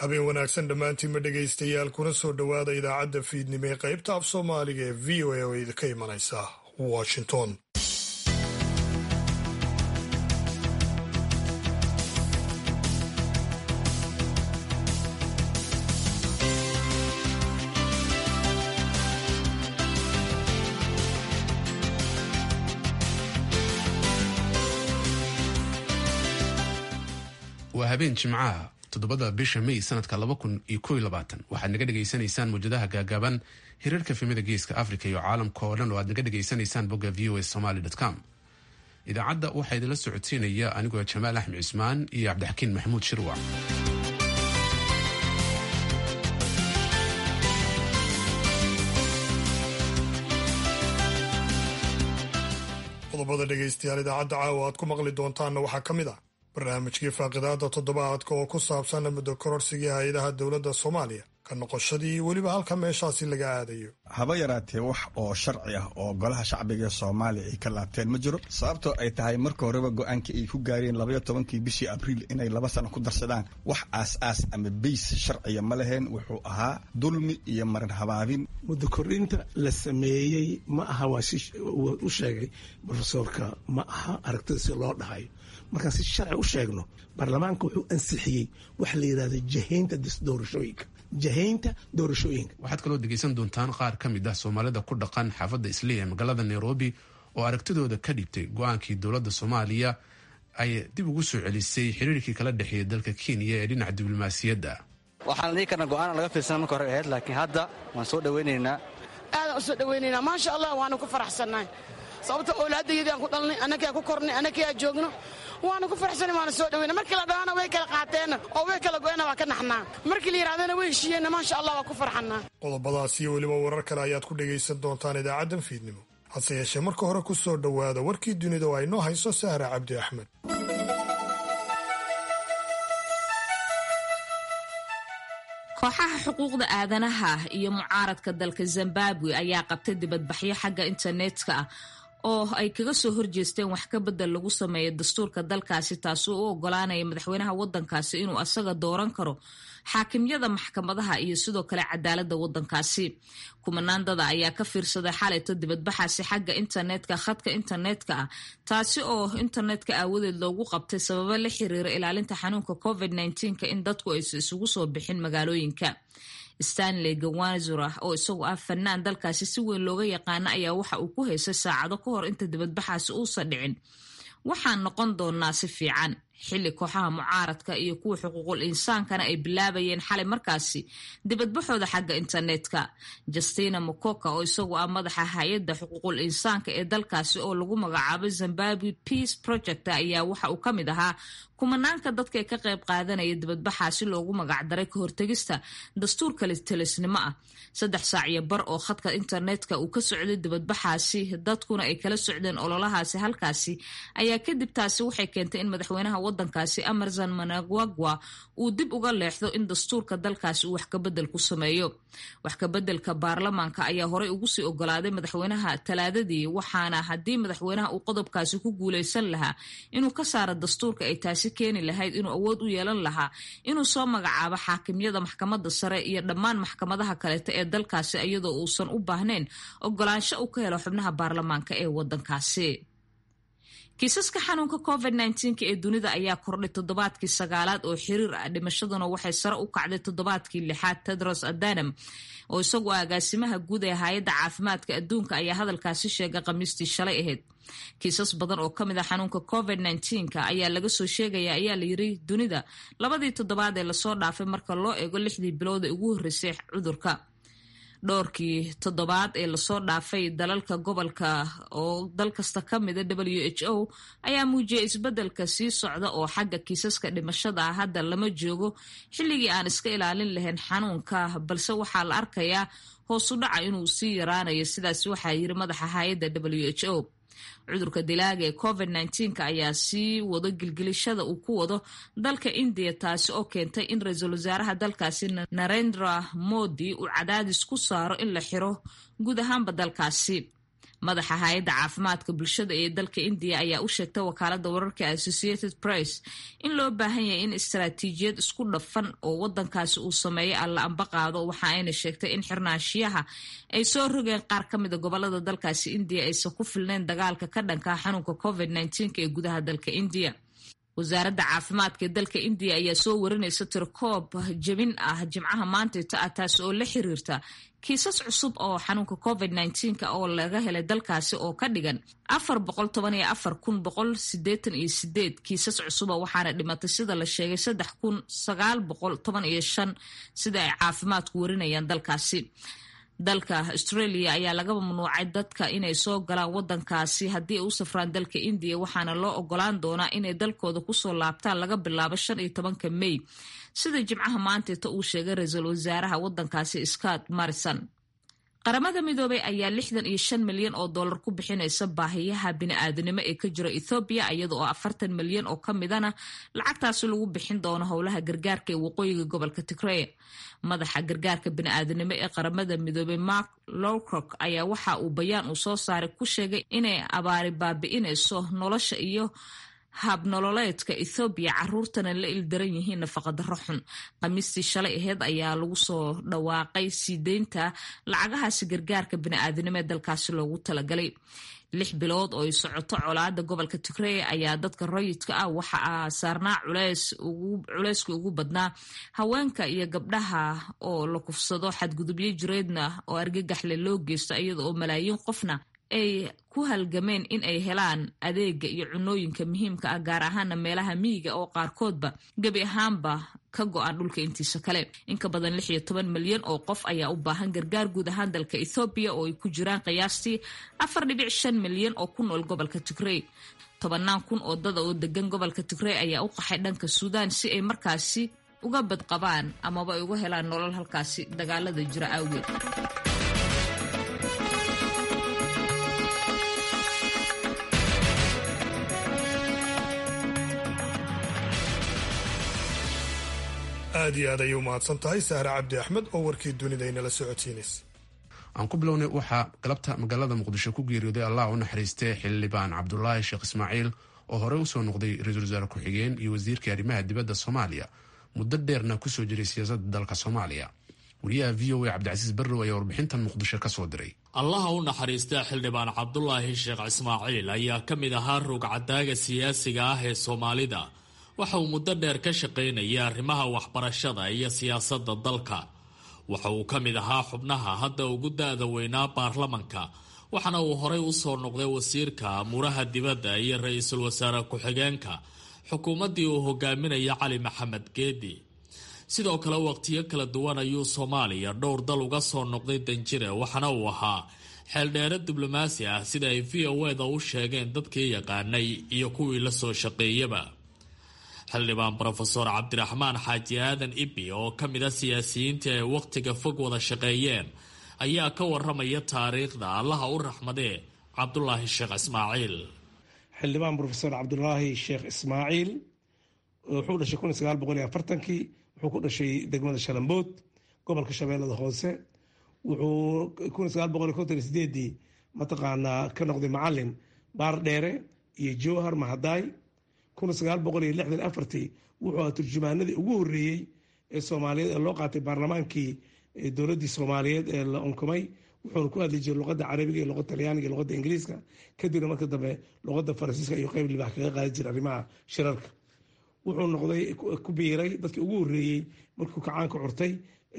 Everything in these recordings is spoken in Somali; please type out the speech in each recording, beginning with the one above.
habeen wanaagsan dhammaantiinma dhegaystayaal kuna soo dhowaada idaacadda fiidnimo ee qaybta af soomaaliga ee v o a oo idinka imanaysa washington waa habeen jimcaha toddobada bisha may sanadka laba kun iyo kow iyo labaatan waxaad naga dhegaysanaysaan mawjadaha gaagaaban hirarka filmada geeska africa iyo caalamka oo dhan oo aad naga dhegaysanaysaan bogga v o a somaly com idaacadda waxaa idinla socodsiinaya anigoo jamaal axmed cismaan iyo cabdixakiin maxamuud shirwac qodobada dhegaystayaal idaacadda caawa aad ku maqli doontaanna waxaa ka mid ah barnaamijkii faaqidaada toddobaadka oo ku saabsan muddo kororsigii hay-adaha dowladda soomaaliya ka noqoshadii iyo weliba halka meeshaasi laga aadayo haba yaraatee wax oo sharci ah oo golaha shacbiga ee soomaaliya ay ka laabteen ma jiro sababtoo ay tahay marka horeba go-aankii ay ku gaareen labaiyo tobankii bishii abriil inay laba sano ku darsadaan wax aas-aas ama beys sharciya ma laheen wuxuu ahaa dulmi iyo marin habaabin muddo kordhinta la sameeyey ma aha waa si u sheegay rofesorka ma aha aragtida si loo dhahayo markaan si sharci u sheegno baarlamaanka wuxuu ansixiyey waxa la yidhahda jahaynta doorashooyinka jahaynta doorashooyinka waxaad kaloo dhegaysan doontaan qaar ka mid ah soomaalida ku dhaqan xaafadda islii ee magaalada nairobi oo aragtidooda ka dhigtay go-aankii dowladda soomaaliya ay dib ugu soo celisay xiriirkii kala dhexeeya dalka kenya ee dhinaca diblomaasiyadda waxaan dhihi karna go-aan laga fiirsana marka hore ahayd laakiin hadda waan soo dhawaynaynaa aadaan u soo dhawaynaynaa maasha allah waanu ku faraxsannahay sababta owlaadayadii aan ku dhalnay annagaa ku kornay annagaa joogno waanu ku faraxsanay waana soo dhawayna markii la dhahaana way kala qaateenna oo way kala goyena waa ka naxnaa markii la yidhahdana way heshiiyeenna maasha allah waa ku farxannaa qodobadaas iyo weliba warar kale ayaad ku dhegaysan doontaan idaacaddan fiidnimo hase yeeshee marka hore ku soo dhowaada warkii dunida oo ay noo hayso sahra cabdi axmed kooxaha xuquuqda aadanaha iyo mucaaradka dalka zimbabwe ayaa qabtay dibadbaxyo xagga internetka ah oo ay kaga soo horjeesteen wax ka bedel lagu sameeya dastuurka dalkaasi taasoo u ogolaanaya madaxweynaha wadankaasi inuu asaga dooran karo xaakimyada maxkamadaha iyo sidoo kale cadaalada wadankaasi kumanaandada ayaa ka fiirsaday xalayto dibadbaxaasi xagga internetka khadka internetka ah taasi oo internetka aawadeed loogu qabtay sababo la xiriira ilaalinta xanuunka covid nka in dadku aysa isugu soo bixin magaalooyinka stanley gawanzura oo isagu ah fanaan dalkaasi si weyn looga yaqaana ayaa waxa uu ku haysay saacado ka hor inta dibadbaxaasi uusan dhicin waxaan noqon doonaa si fiican xilli kooxaha mucaaradka iyo kuwa xuquuqul insaankana ay bilaabayeen xalay markaasi dibadbaxooda xagga internetka justina mokoka oo isagu ah madaxa hay-adda xuquuqul insaanka ee dalkaasi oo lagu magacaabo zimbabwe peace project ayaa waxa uu ka mid ahaa kumanaanka dadka ee ka qayb qaadanaya dibadbaxaasi loogu magacdaray ka hortegista dastuur kale telisnimo ah saddex saac iyo bar oo khadka internetka uu ka socday dibadbaxaasi dadkuna ay kala socdeen ololahaasi halkaasi ayaa kadib taasi waxay keentay in madaxweynaha wadankaasi emerson managwagwa uu dib uga leexdo in dastuurka dalkaasi uu wax kabedel ku sameeyo wax kabedelka baarlamaanka ayaa horey ugu sii ogolaaday madaxweynaha talaadadii waxaana haddii madaxweynaha uu qodobkaasi ku guuleysan lahaa inuu ka saaro dastuurka ay taasi keeni lahayd inuu awood u yeelan lahaa inuu soo magacaabo xaakimyada maxkamada sare iyo dhammaan maxkamadaha kaleeta ee dalkaasi iyadoo uusan u baahnayn ogolaansho uu ka helo xubnaha baarlamaanka ee wadankaasi kiisaska xanuunka covid ee dunida ayaa kordhay toddobaadkii sagaalaad oo xiriir ah dhimashaduna waxay sare u kacday toddobaadkii lixaad tedros adanam oo isagu ah agaasimaha guud ee hay-adda caafimaadka adduunka ayaa hadalkaasi sheegay khamiistii shalay ahayd kiisas badan oo kamid ah xanuunka covid ayaa laga soo sheegaya ayaa layiri dunida labadii toddobaad ee lasoo dhaafay marka loo eego lixdii bilood ee ugu horreysay cudurka dhowrkii toddobaad ee lasoo dhaafay dalalka gobolka oo dal kasta ka mida w h o ayaa muujiyay isbeddelka sii socda oo xagga kiisaska dhimashada ah hadda lama joogo xilligii aan iska ilaalin lahayn xanuunka balse waxaa la arkayaa hoosu dhaca inuu sii yaraanayo sidaas waxaa yiri madaxa hay-adda w h o cudurka dilaaga ee covid ayaa sii wado gilgilishada uu ku wado dalka indiya taasi oo keentay in ra-iisul wasaaraha dalkaasi narendra modi uu cadaadis ku saaro in la xiro guud ahaanba dalkaasi madaxa hay-adda caafimaadka bulshada ee dalka indiya ayaa u sheegtay wakaalada wararka associated press in loo baahan yahay in istaraatiijiyad isku dhafan oo wadankaasi uu sameeyo alla amba qaado waxa ayna sheegtay in xirnaashiyaha ay soo rogeen qaar ka mida gobolada dalkaasi indiya aysan ku filnayn dagaalka ka dhanka xanuunka covid ee gudaha dalka indiya wasaaradda caafimaadka ee dalka indiya ayaa soo warinaysa tirkoob jebin ah jimcaha maantayta ah taas oo la xiriirta kiisas cusub oo xanuunka covid nka oo laga helay dalkaasi oo ka dhigan afar boqol toban iyo afar kun boqol sideetan iyo sideed kiisas cusuba waxaana dhimatay sida la sheegay saddex kun sagaal boqol toban iyo shan sida ay caafimaadku warinayaan dalkaasi dalka australia ayaa laga mamnuucay dadka inay soo galaan wadankaasi haddii ay u safraan dalka indiya waxaana loo ogolaan doonaa inay dalkooda kusoo laabtaan laga bilaabo shan iyo tobanka may sida jimcaha maanteeta uu sheegay ra-iisul wasaaraha wadankaasi scott marrison qaramada midoobay ayaa lixdan iyo shan milyan oo dollar ku bixinaysa baahiyaha bini-aadanimo ee ka jira ethoobiya iyada oo afartan milyan oo ka midana lacagtaasi lagu bixin doono howlaha gargaarka ee waqooyiga gobolka tigrey madaxa gargaarka bini-aadanimo ee qaramada midoobay mark lowcock ayaa waxa uu bayaan uu soo saaray ku sheegay inay abaari baabi'inayso nolosha iyo habnololeedka ethoobiya caruurtana la ildaran yihiin nafaqadaro xun khamiistii shalay aheyd ayaa lagu soo dhawaaqay sii deynta lacagahaasi gargaarka bini-aadanimo ee dalkaasi loogu talagalay lix bilood oo ay socoto colaada gobolka tigrey ayaa dadka rayidka ah waxa saarnaa culeyskii ugu badnaa haweenka iyo gabdhaha oo la kufsado xadgudubyo jireedna oo argagaxle loo geysto iyada oo malaayiin qofna ay ku halgameen in ay helaan adeega iyo cunooyinka muhiimka ah gaar ahaana meelaha miyiga oo qaarkoodba gebi ahaanba ka go-an dhulka intiisa kale inka badan lix iyo toban milyan oo qof ayaa u baahan gargaar guud ahaan dalka ethoobiya oo ay ku jiraan qiyaastii afar dhibic shan milyan oo ku nool gobolka tigrey tobanaan kun oo dada oo degan gobolka tigrey ayaa u qaxay dhanka suudaan si ay markaasi uga badqabaan amaba ay uga helaan nolol halkaasi dagaalada jira awgeed aad iyo aad ayay u mahadsan tahay sahre cabdi axmed oo warkii dunida inala socodsiinaysa aan ku bilownay waxaa galabta magaalada muqdisho ku geeriyooday allah u naxariistay xildhibaan cabdulaahi sheekh ismaaciil oo horey usoo noqday ra-iisul wasaare ku-xigeen iyo wasiirkii arrimaha dibadda soomaaliya muddo dheerna kusoo jiray siyaasadda dalka soomaaliya wariyaha v o a cabdicasiis barrow ayaa warbixintan muqdisho ka soo diray allaha u naxariista xildhibaan cabdulaahi sheekh ismaaciil ayaa ka mid ahaa ruugcadaaga siyaasiga ah ee soomaalida waxa uu muddo dheer ka shaqaynayay arrimaha waxbarashada iyo siyaasadda dalka waxa uu ka mid ahaa xubnaha hadda ugu da-da weynaa baarlamanka waxaana uu horey usoo noqday wasiirka amuuraha dibadda iyo ra-iisul wasaare ku-xigeenka xukuumaddii uu hogaaminaya cali maxamed geedi sidoo kale waqtiyo kala duwan ayuu soomaaliya dhowr dal uga soo noqday danjire waxaana uu ahaa xeeldheere diblomaasi ah sida ay v o eda u sheegeen dadkii yaqaanay iyo kuwii la soo shaqeeyaba xildhibaan brofeor cabdiraxmaan xaaji aadan ibi oo ka mid a siyaasiyiintii ay wakhtiga fog wada shaqeeyeen ayaa ka waramaya taariikhda allaha u raxmadee cabdulaahi sheekh ismaaciil xildhibaan brofeor cabdulaahi sheekh ismaaciil wuxuu dhashay kun sagaal boqol iyo afartankii wuxuu ku dhashay degmada shalambood gobolka shabeellada hoose wuxuu kun sagaal boqol iyo konton iyo sideedii mataqaanaa ka noqday macalin baar dheere iyo jowhar mahadaay kun sagaal boqol iyo lixdan afartii wuxuu ahaa turjumaanadii ugu horeeyey ee soomaaliyeed ee loo qaatay baarlamaankii dowladdii soomaaliyeed ee la unkumay wuxuuna ku hadli jiray luqadda carabiga iyo luqadda talyaaniga iyo luqadda ingiriiska kadibna marka dambe luqadda faransiiska iyo qeyb libax kaga qaadi jiray arrimaha shirarka wuxuu noqday ku biiray dadkii ugu horeeyey markuu kacaanka curtay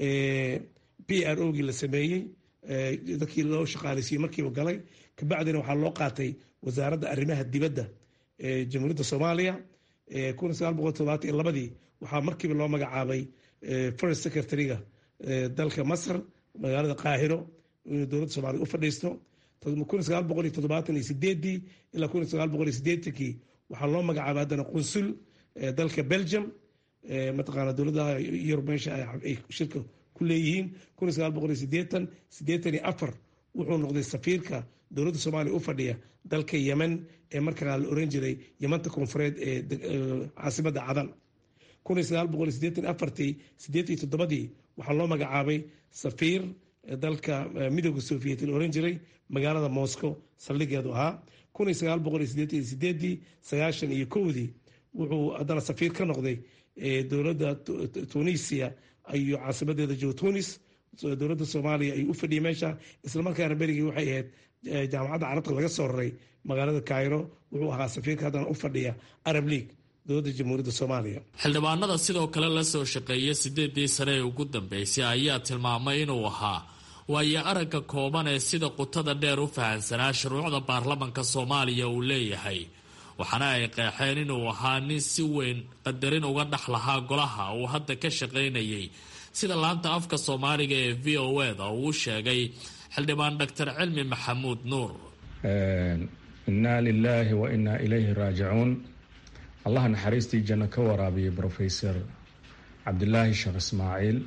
p r o gii la sameeyey dadkii loo shaqaaleysiiyey markiiba galay kabacdina waxaa loo qaatay wasaaradda arrimaha dibadda jamhuuriyadda soomaaliya kun sagaal boqol todobaatan iyo labadii waxaa markiiba loo magacaabay first secretary-ga dalka masar magaalada qaahiro inuu dowladda soomaliya u fadhiisto kun sagaal boqol iyo toddobaatan iyo sideedii ilaa kun sagaal boqol iyo sideetankii waxaa loo magacaabay haddana qunsul dalka belgium mataqaana dowladaha yurub meesha ay shirka ku leeyihiin kun sagaal boqol iyo sideetan sideetan iyo afar wuxuu noqday safiirka dowladda soomaaliya u fadhiya dalka yemen ee markaa la oran jiray yemanta koonfureed ee caasimadda cadan kun sagaal boqol sideetan afartii sideetan iyo toddobadii waxaa loo magacaabay safiir dalka midooda soviet la oran jiray magaalada moscow saldhigeedu ahaa kun iyo sagaal boqol iyo sideetan iyo sideedii sagaashan iyo kowdii wuxuu haddana safiir ka noqday dowladda tunisia iyo caasimadeeda joe tunis dowladda soomaaliya ay u fadhiyay meesha islamarkaana berigii waxay ahayd jaamacadda carabta laga soo raray magaalada cairo wuxuu ahaa safiirka haddana u fadhiya arab league dowladda jamhuuriyadda soomaaliya xildhibaanada sidoo kale la soo shaqeeya sideedii sane ee ugu dambeysay ayaa tilmaamay inuu ahaa waayo aragga kooban ee sida qutada dheer u fahansanaa shuruucda baarlamanka soomaaliya uu leeyahay waxaana ay qeexeen inuu ahaa nin si weyn qadarin uga dhex lahaa golaha uu hadda ka shaqaynayay sida laanta afka soomaaliga ee v o eda uu sheegay xildhibaan doctor cilmi maxamuud nuur innaa lilaahi wa innaa ilayhi raajicuun allaha naxariistii janno ka waraabiyay brofesor cabdilaahi sheekh ismaaciil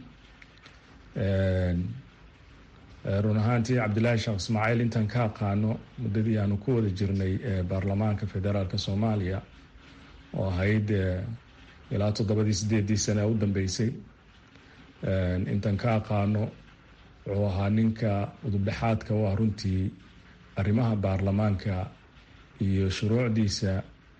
run ahaantii cabdilaahi sheekh ismaaciil intaan ka aqaano muddadii aanu ku wada jirnay baarlamaanka federaalk soomaaliya oo ahayd ilaa toddobadii sideedii sane u dambeysay intaan ka aqaano wuxuu ahaa ninka udubdhexaadka u ah runtii arrimaha baarlamaanka iyo shuruucdiisa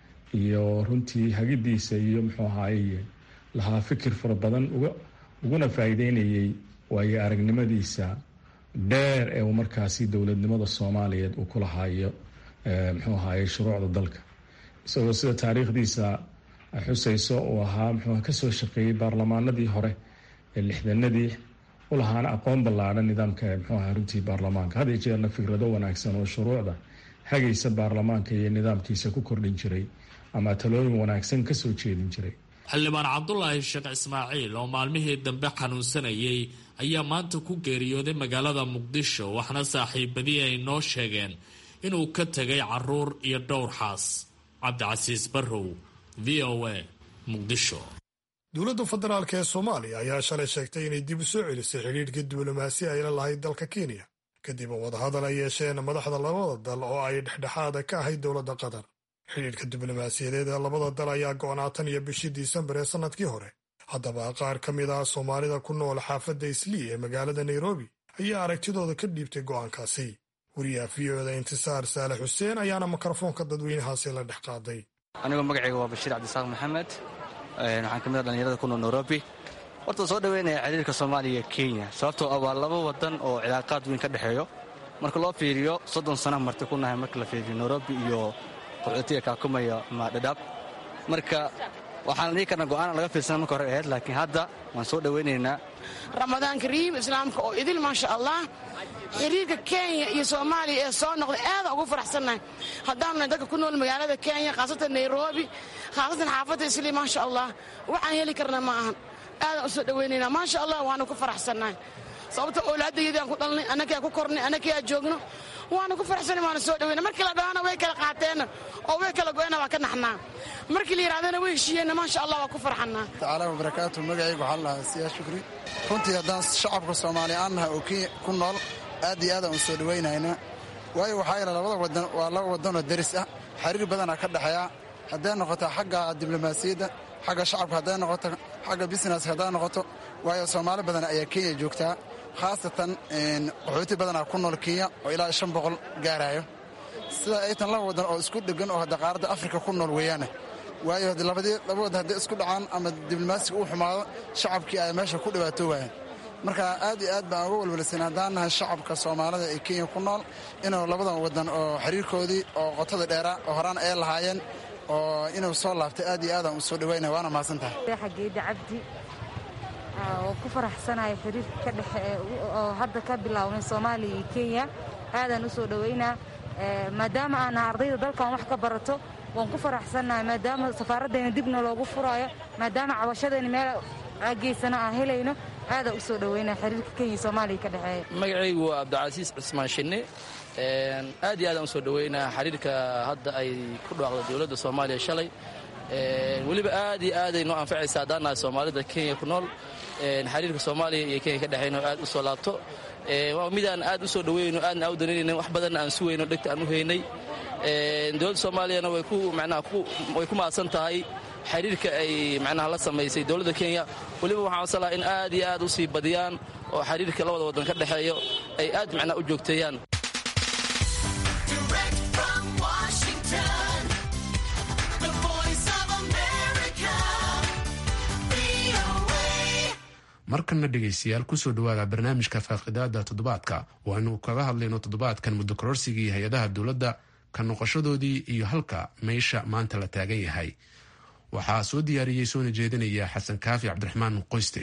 iyo runtii hagidiisa iyo muxuu ahaaye lahaa fikir fara badan uga uguna faa'iideynayay waayo aragnimadiisa dheer ee uu markaasi dowladnimada soomaaliyeed uu ku lahaayo muxuu ahaaye shuruucda dalka isagoo sida taariikhdiisa xusayso uu ahaa muxuu kasoo shaqeeyey baarlamaanadii hore ee lixdanadii ulahaana aqoon ballaadhan nidaamka muxuu ahaa runtii baarlamaanka had iyo jeerna fikrado wanaagsan oo shuruucda hagaysa baarlamaanka iyo nidaamkiisa ku kordhin jiray ama talooyin wanaagsan kasoo jeedin jiray xildhibaan cabdulaahi sheekh ismaaciil oo maalmihii dambe xanuunsanayay ayaa maanta ku geeriyooday magaalada muqdisho waxna saaxiibadii ay noo sheegeen inuu ka tegay caruur iyo dhowr xaas cabdicasiis barrow v o a muqdisho dowladda federaalk ee soomaaliya ayaa shalay sheegtay inay dib u soo celisay xidhiidhka diblomaasi ay la lahayd dalka kenya kadib wadahadal ay yeesheen madaxda labada dal oo ay dhexdhexaada ka ahayd dowladda qatar xidhiidhka diblomaasiyadeed ee labada dal ayaa go'naa tan iyo bishii disembar ee sannadkii hore haddaba qaar ka mid ah soomaalida ku nool xaafadda islii ee magaalada nairobi ayaa aragtidooda ka dhiibtay go'aankaasi wariyaha v o da intisaar saale xuseen ayaana mikrofoonka dadweynahaasi la dhex qaaday anigoo magacayga waa bashiir cabdisaaq maxamed waxaan ka mid a dhallinyarada ku nool nairobi horta soo dhoweynaya xiriirka soomaaliya iyo kenya sababtoo ah waa laba wadan oo cilaaqaad weyn ka dhexeeyo marka loo fiiriyo soddon sana marti ku nahay marka la fiiriyo nairobi iyo qaxootiga kaakumaya ama dhadhaab marka waxaan dhihi karnaa go'aana laga fiirsana marka hore ahayd laakiin hadda waan soo dhoweynaynaa ramadaan kariim islaamka oo idil maasha allah xiriirka kenya iyo soomaaliya ee soo noqday aadaan ugu faraxsannahay haddaanu nahay dadka ku nool magaalada kenya khaasatan nairobi khaasatan xaafadda islii maasha allah waxaan heli karnaa ma ahan aadaan u soo dhoweynaynaa maasha allah waanu ku faraxsannahay sababta oolaadayadii aan ku dhalnay annakii aan ku kornay annakii aan joogno waanu ku faraxsanay waanu soo dhoweyna markii la dhahana way kala qaateenna oo way kala go'ena waa ka naxnaa markii la yidhahdana way heshiiyeenna maasha allah waa ku farxannaa tacaala wabarakaatu magacaygu waxaa lahaa siyaa shukri runtii haddaan shacabka soomaaliya aan nahay oo kenya ku nool aad iyo aadaan u soo dhowaynayna waayo waxaa yaala labada wadan waa laba wadanoo deris ah xiriir badanaa ka dhexeeya hadday noqoto xagga diblomaasiyadda xagga shacabka hadday noqoto xagga busineska hadday noqoto waayo soomaali badan ayaa kenya joogtaa khaasatan qaxooti badanaa ku nool kenya oo ilaa shan boqol gaarayo sida ay tan laba wadan oo isku dhegan oo hadda qaaradda afrika ku nool weeyaane waayo labadii laba wadan hadday isku dhacaan ama diblomaasiga uu xumaado shacabkii ay meesha ku dhibaato waayeen marka aad iyo aad baan uga walwalsan haddaan nahay shacabka soomaalida ee kenya ku nool inuu labadan wadan oo xiriirkoodii oo qotada dheeraa oo horaan ay lahaayeen oo inuu soo laabtay aad iyo aadaan u soo dhawaynaya waana mahadsan tahay xageeda cabdi oo ku faraxsanahay xiriirka ka dhexe oo hadda ka bilaabnay soomaaliya iyo kenya aadaan u soo dhowaynaa maadaama aana ardayda dalkan wax ka barato waan ku faraxsannahay maadaama safaaraddeena dibna loogu furaayo maadaama cabashadeena meel geysana aan helayno aadaan u soo dhowaynaa xiriirka kenya iyo soomaaliya ka dhexeeya magacaygu waa cabdicasiis cismaan shinne aad iyo aadaan u soo dhowaynaa xiriirka hadda ay ku dhawaaqda dowladda soomaaliya shalay weliba aad iyo aaday noo anfacaysa haddaan nahay soomaalida kenya ku nool xiriirka soomaaliya iyo kenya ka dhexayno aad u soo laabto waa midaan aad u soo dhoweyno aadna aa u danaynayna wax badanna aan sugayno dhegta aan u haynay dowladda soomaaliyana way ku macnaha way ku mahadsan tahay xiriirka ay macnaha la samaysay dowladda kenya weliba waxaan codsan lahaa in aad iyo aad u sii badiyaan oo xiriirka labada waddan ka dhexeeyo ay aad macnaa u joogteeyaan markanna dhegaystayaal kusoo dhawaada barnaamijka faaqidaada toddobaadka waanu kaga hadlayno toddobaadkan muddo kororsigii hay-adaha dowladda ka noqoshadoodii iyo halka meesha maanta la taagan yahay waxaa soo diyaariyey soona jeedinaya xasan kaafi cabdiraxmaan qoyste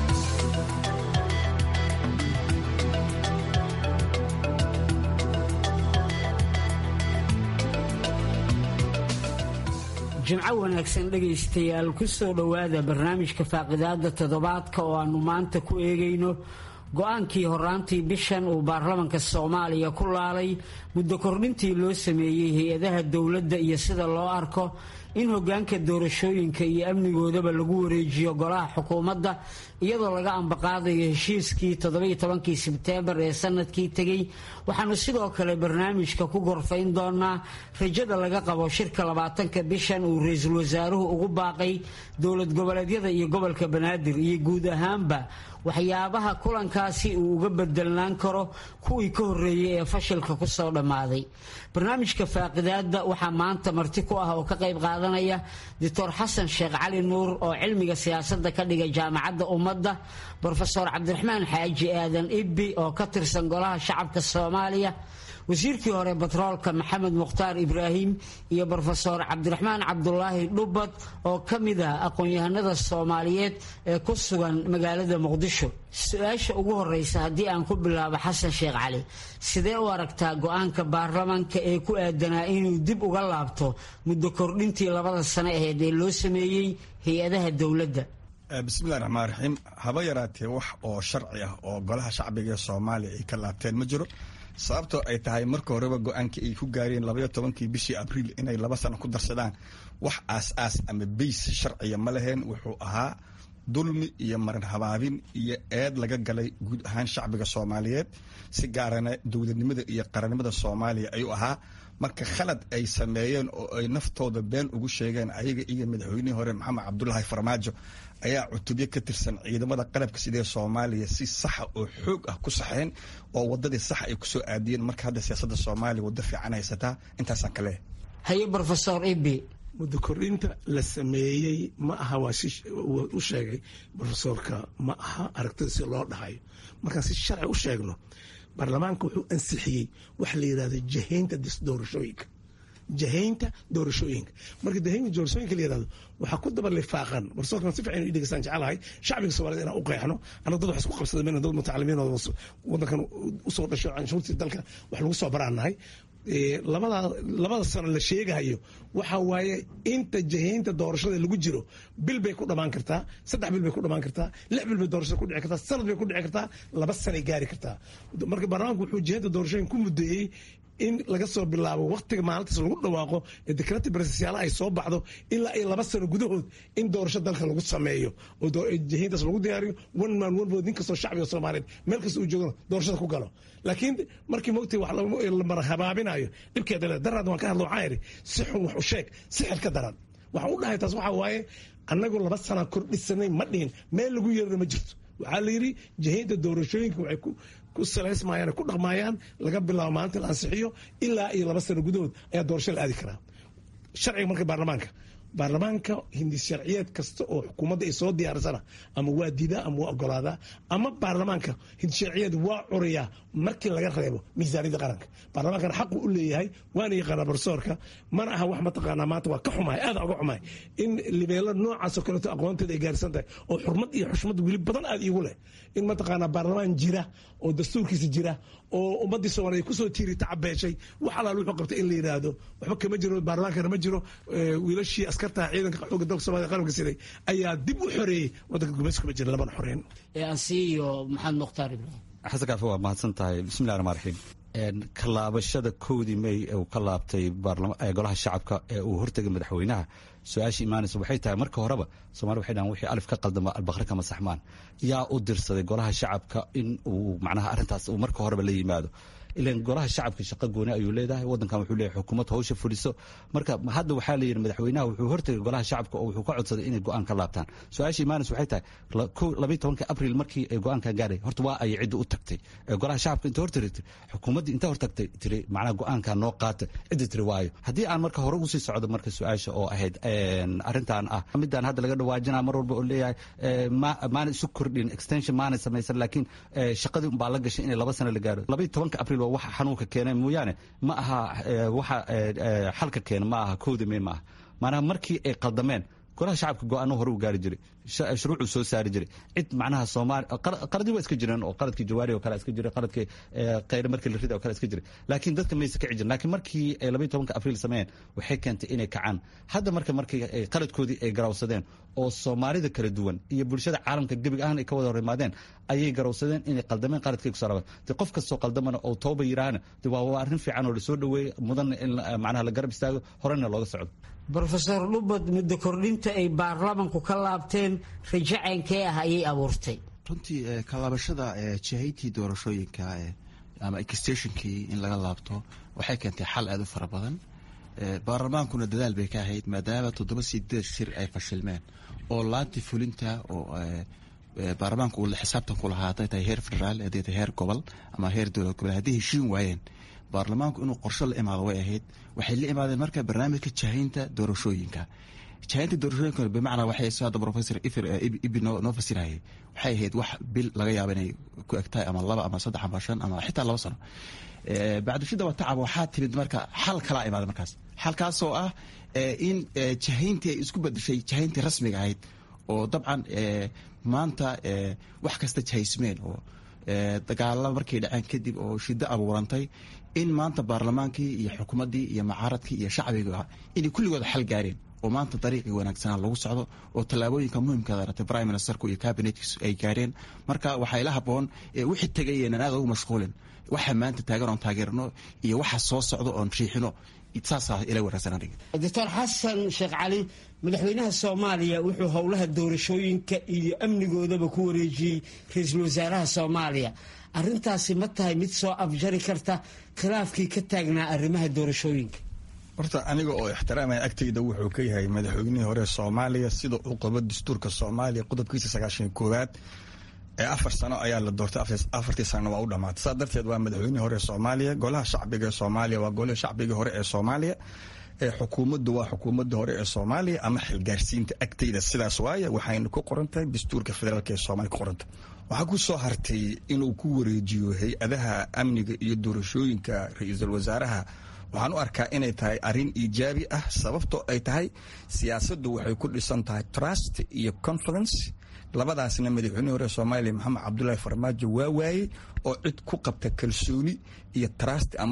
jimco wanaagsan dhegaystayaal ku soo dhowaada barnaamijka faaqidaada toddobaadka oo aannu maanta ku eegayno go-aankii horaantii bishan uu baarlamanka soomaaliya ku laalay muddo kordhintii loo sameeyey hay-adaha dowladda iyo sida loo arko in hogaanka doorashooyinka iyo amnigoodaba lagu wareejiyo golaha xukuumadda iyadoo laga ambaqaadayo heshiiskii toddobiyo tobankii sebteembar ee sanadkii tegey waxaanu sidoo kale barnaamijka ku gorfayn doonaa rajada laga qabo shirka labaatanka bishan uu ra-iisul wasaaruhu ugu baaqay dowlad goboleedyada iyo gobolka banaadir iyo guud ahaanba waxyaabaha kulankaasi uu uga bedelnaan karo kuwii ka horreeyey ee fashilka kusoo dhammaaday barnaamijka faaqidaada waxaa maanta marti ku ah oo ka qayb qaadanaya doctor xasan sheekh cali nuur oo cilmiga siyaasadda ka dhiga jaamacadda ummadda brofesor cabdiraxmaan xaaji aadan ibbi oo ka tirsan golaha shacabka soomaaliya wasiirkii hore batroolka maxamed mukhtaar ibraahim iyo brofesor cabdiraxmaan cabdulaahi dhubad oo ka mid ah aqoon-yahanada soomaaliyeed ee ku sugan magaalada muqdisho su-aasha ugu horeysa haddii aan ku bilaabo xasan sheekh cali sidee u aragtaa go-aanka baarlamanka ee ku aadanaa inuu dib uga laabto muddo kordhintii labada sano aheyd ee loo sameeyey hay-adaha dowladda bismillahi raxmaan raxiim haba yaraatee wax oo sharci ah oo golaha shacbiga ee soomaaliya ay ka laabteen ma jiro sababtoo ay tahay marka horeba go-aankii ay ku gaareen labaiyo tobankii bishii abriil inay laba sano ku darsadaan wax aas-aas ama beys sharciya ma laheen wuxuu ahaa dulmi iyo marin habaabin iyo eed laga galay guud ahaan shacbiga soomaaliyeed si gaarana dowladnimada iyo qarannimada soomaaliya ayuu ahaa marka khalad ay sameeyeen oo ay naftooda been ugu sheegeen ayaga iyo madaxweynihii hore maxamed cabdulaahi farmaajo ayaa cutubyo ka tirsan ciidamada qalabka sidee soomaaliya si saxa oo xoog ah ku saxeen oo wadadii sax ay kusoo aadiyeen marka hadda siyaasada soomaaliya waddo fiican haysataa intaasaan ka leehay haye brofesor ibi muddo kordhinta la sameeyey ma aha waa si u sheegay brofesorka ma aha aragtida si loo dhahayo markaan si sharci u sheegno baarlamaanka wuxuu ansixiyey waxa la yidhahdo jahaynta doorashooyinka jahaynta doorashooyinka marka jahaynta doorashooyinka la yidhahdo waxaa ku daba lifaaqan barsoorkan si fiican inu dhegeystaan jecelahay shacbiga soomaaliyed inaan u qeexno annaga dad wax isku qabsada mayna dad mutacalimiin oo waddankan usoo dhasho canshuurtii dalka wax lagu soo baraanahay labada labada sano la sheegahayo waxa waaye inta jahaynta doorashada lagu jiro bil bay ku dhamaan kartaa saddex bil bay ku dhamaan kartaa lix bil bay doorashada ku dhici kartaa sanad bay ku dhici kartaa laba sanay gaari kartaa marka baarlamaanku wuxuu jahaynta doorashooyin ku muddeeyey in laga soo bilaabo waktiga maalintaas lagu dhawaaqo ee dekrati barsasyaala ay soo baxdo ilaa iyo laba sano gudahood in doorasho dalka lagu sameeyo oo jahayntaas lagu diyaariyo one man one vote nin kastoo shacbiga soomaaliyeed meel kasta uu joogana doorashada ku galo laakiin markii mogtay wax la mara habaabinayo dhibkeeda le daraad waan ka hadlo waxaan idhi si xun wax u sheeg sixir ka daran waxaan u dhahay taas waxaa waaye annagu laba sana kordhisanay ma dhihin meel lagu yeerana ma jirto waxaa la yidhi jahaynta doorashooyinka waxay ku ku salaysmayaan ku dhaqmayaan laga bilaabo maalinta la ansixiyo ilaa iyo laba sano gudahood ayaa doorasho la aadi karaa sharciga marka baarlamaanka baarlamaanka hindis sharciyeed kasta oo xukuumadda ay soo diyaarisana ama waa diidaa ama waa ogolaadaa ama baarlamaanka hindis sharciyeed waa curayaa markii laga reebo miisaaniyadda qaranka baarlamaankana xaqu u leeyahay waana yaqaanaa barsoorka mana aha wax mataqaanaa maanta waa ka xumahay aada uga xumahay in libeelo noocaasoo kaleeto aqoonteeda ay gaarsan tahay oo xurmad iyo xushmad weli badan aada iigu leh in mataqaanaa baarlamaan jira oo dastuurkiisa jira oo ummaddii soomaaliya kusoo tiiri tacabeeshay wax alaal wuxuu qabtay in la yidhaahdo waxba kama jiro baarlamaankana ma jiro wiilashii askartaha ciidanka xooga dalka soomaliya qaranka siday ayaa dib u xoreeyey waddanka gumayska ma jira labana xoreyn asiiyo maxamed mukhtaar ibraahim xasan kaafi waa mahadsan tahay bismillahi raxmaan raxiim kalaabashada kowdii may uu ka laabtay golaha shacabka ee uu hortegay madaxweynaha su-aashii imaanaysa waxay tahay marka horeba somalia waxay dhahan wixii alif ka qaldama albaqri kama saxmaan yaa u dirsaday golaha shacabka in uu macnaha arrintaas uu marka horeba la yimaado ilan golaha shacabka shaqo gooni ayuu leedahay wadankan wuxuu leeyahay xukuumad hawsha fuliso marka hadda waxaa la yidhi madaxweynaha wuxuu hortegay golaha shacabka oo wuxuu ka codsaday inay go-aan ka laabtaan su-aasha imaanis waxay tahay labayi tobanka abril markii ay go-aankan gaadhay horta waa ay cidda u tagtay golaha shacabka inta hortagtay xukuumaddii inta hortagtay tiri macnaha go-aankan noo qaata cidda tiri waayo haddii aan marka hore usii socdo marka su-aasha oo ahayd arrintan ah midaan hadda laga dhawaajinaa mar walba oo leeyahay maana isu kordhin extension maana samaysan laakiin shaqadii unbaa la gashay inay laba sano la gaaro labayi tobanka abril waa waxa xanuunka keenay mooyaane ma aha waxa xalka keena ma aha kowda may ma aha maanaha markii ay qaldameen golaha shacabka go-aano hore u gaari jiray shuruucuu soo saari jiray cid macnaha soomaali qaladii waa iska jireen oo qaladkii jawaari oo kale iska jiray qaladkii kheyre markii la rida oo kale iska jiray laakiin dadka maysa kici jirin laakiin markii ay labayi tobanka abriil sameeyeen waxay keentay inay kacaan hadda marka markii qaladkoodii ay garawsadeen oo soomaalida kala duwan iyo bulshada caalamka gebig ahaan ay ka wada hor imaadeen ayay garawsadeen inay qaldameen qaladkay kusoo rabaan de qof kastoo qaldamana oo tooba yiraahana de waa waa arrin fiican oo lasoo dhaweeyey mudanna in macnaha la garab istaago horena looga socdo brofesor dhubad muddo kordhinta ay baarlamanku ka laabteen rajo ceynkee ah ayay abuurtay runtii kalaabashada jihaytii doorashooyinka ama exstationkii in laga laabto waxay keentay xal aada u fara badan baarlamaankuna dadaal bay ka ahayd maadaama toddoba sideed shir ay fashilmeen oo laanti fulinta oo baarlamaanka uu xisaabtan ku lahaa hadday tahay heer federaal hadday tahay heer gobol ama heer dowlad gobol hadday heshiin waayeen baarlamaanku inuu qorsho la imaado way ahayd waxay la imaadeen marka barnaamijka jahaynta doorashooyinka jahaynta doorashooyinka bimacnaa waxay soo hadda professor ifir ibi noo fasirayay waxay ahayd wax bil laga yaabo inay ku egtahay ama laba ama saddex ama shan ama xitaa laba sano bacdishida wa tacab waxaa timid marka xal kalaa imaada markaas xalkaasoo ah in jahayntii ay isku bedeshay jahayntii rasmiga ahayd oo dabcan maanta wax kasta jahaysmeen oo dagaala markay dhaceen kadib oo shiddo abuurantay in maanta baarlamaankii iyo xukuumaddii iyo macaaradkii iyo shacbiga inay kulligooda xal gaareen oo maanta dariiqii wanaagsanaa lagu socdo oo tallaabooyinka muhimkaada ratay prime ministerku iyo cabinetkiisu ay gaareen marka waxaa ila haboon wixii tegayeenan aad ugu mashquulin waxa maanta taagan oon taageerno iyo waxa soo socdo oon riixino saasaa ila wanaagsan aniga doctor xasan sheekh cali madaxweynaha soomaaliya wuxuu howlaha doorashooyinka iyo amnigoodaba ku wareejiyey ra-iisul wasaaraha soomaaliya arintaasi ma tahay mid soo afjari karta khilaafkii ka taagnaa arrimaha doorashooyinka horta aniga oo ixtiraamaya agtayda wuxuu ka yahay madaxweynihii hore soomaaliya sida uu qabo dastuurka soomaaliya qodobkiisa sagaashan koowaad ee afar sano ayaa la doortay afartii sanana waa u dhamaatay saa darteed waa madaxweynihii hore ee soomaaliya golaha shacbiga ee soomaaliya waa golaha shacbigii hore ee soomaaliya ee xukuumaddu waa xukuumadda hore ee soomaaliya ama xilgaarsiinta agtayda sidaas waaye waxayna ku qoran tahay dastuurka federaalk ee soomaaliya ku qoranta waxaa ku soo hartay inuu ku wareejiyo hay-adaha amniga iyo doorashooyinka ra-iisul wasaaraha waxaan u arkaa inay tahay arrin iijaabi ah sababtoo ay tahay siyaasaddu waxay ku dhisan tahay trust iyo confidence labadaasna madaxweynihii hore soomaaliya maxamed cabdulaahi farmaajo waa waayey oo cid ku qabta kalsooni iyo trust ama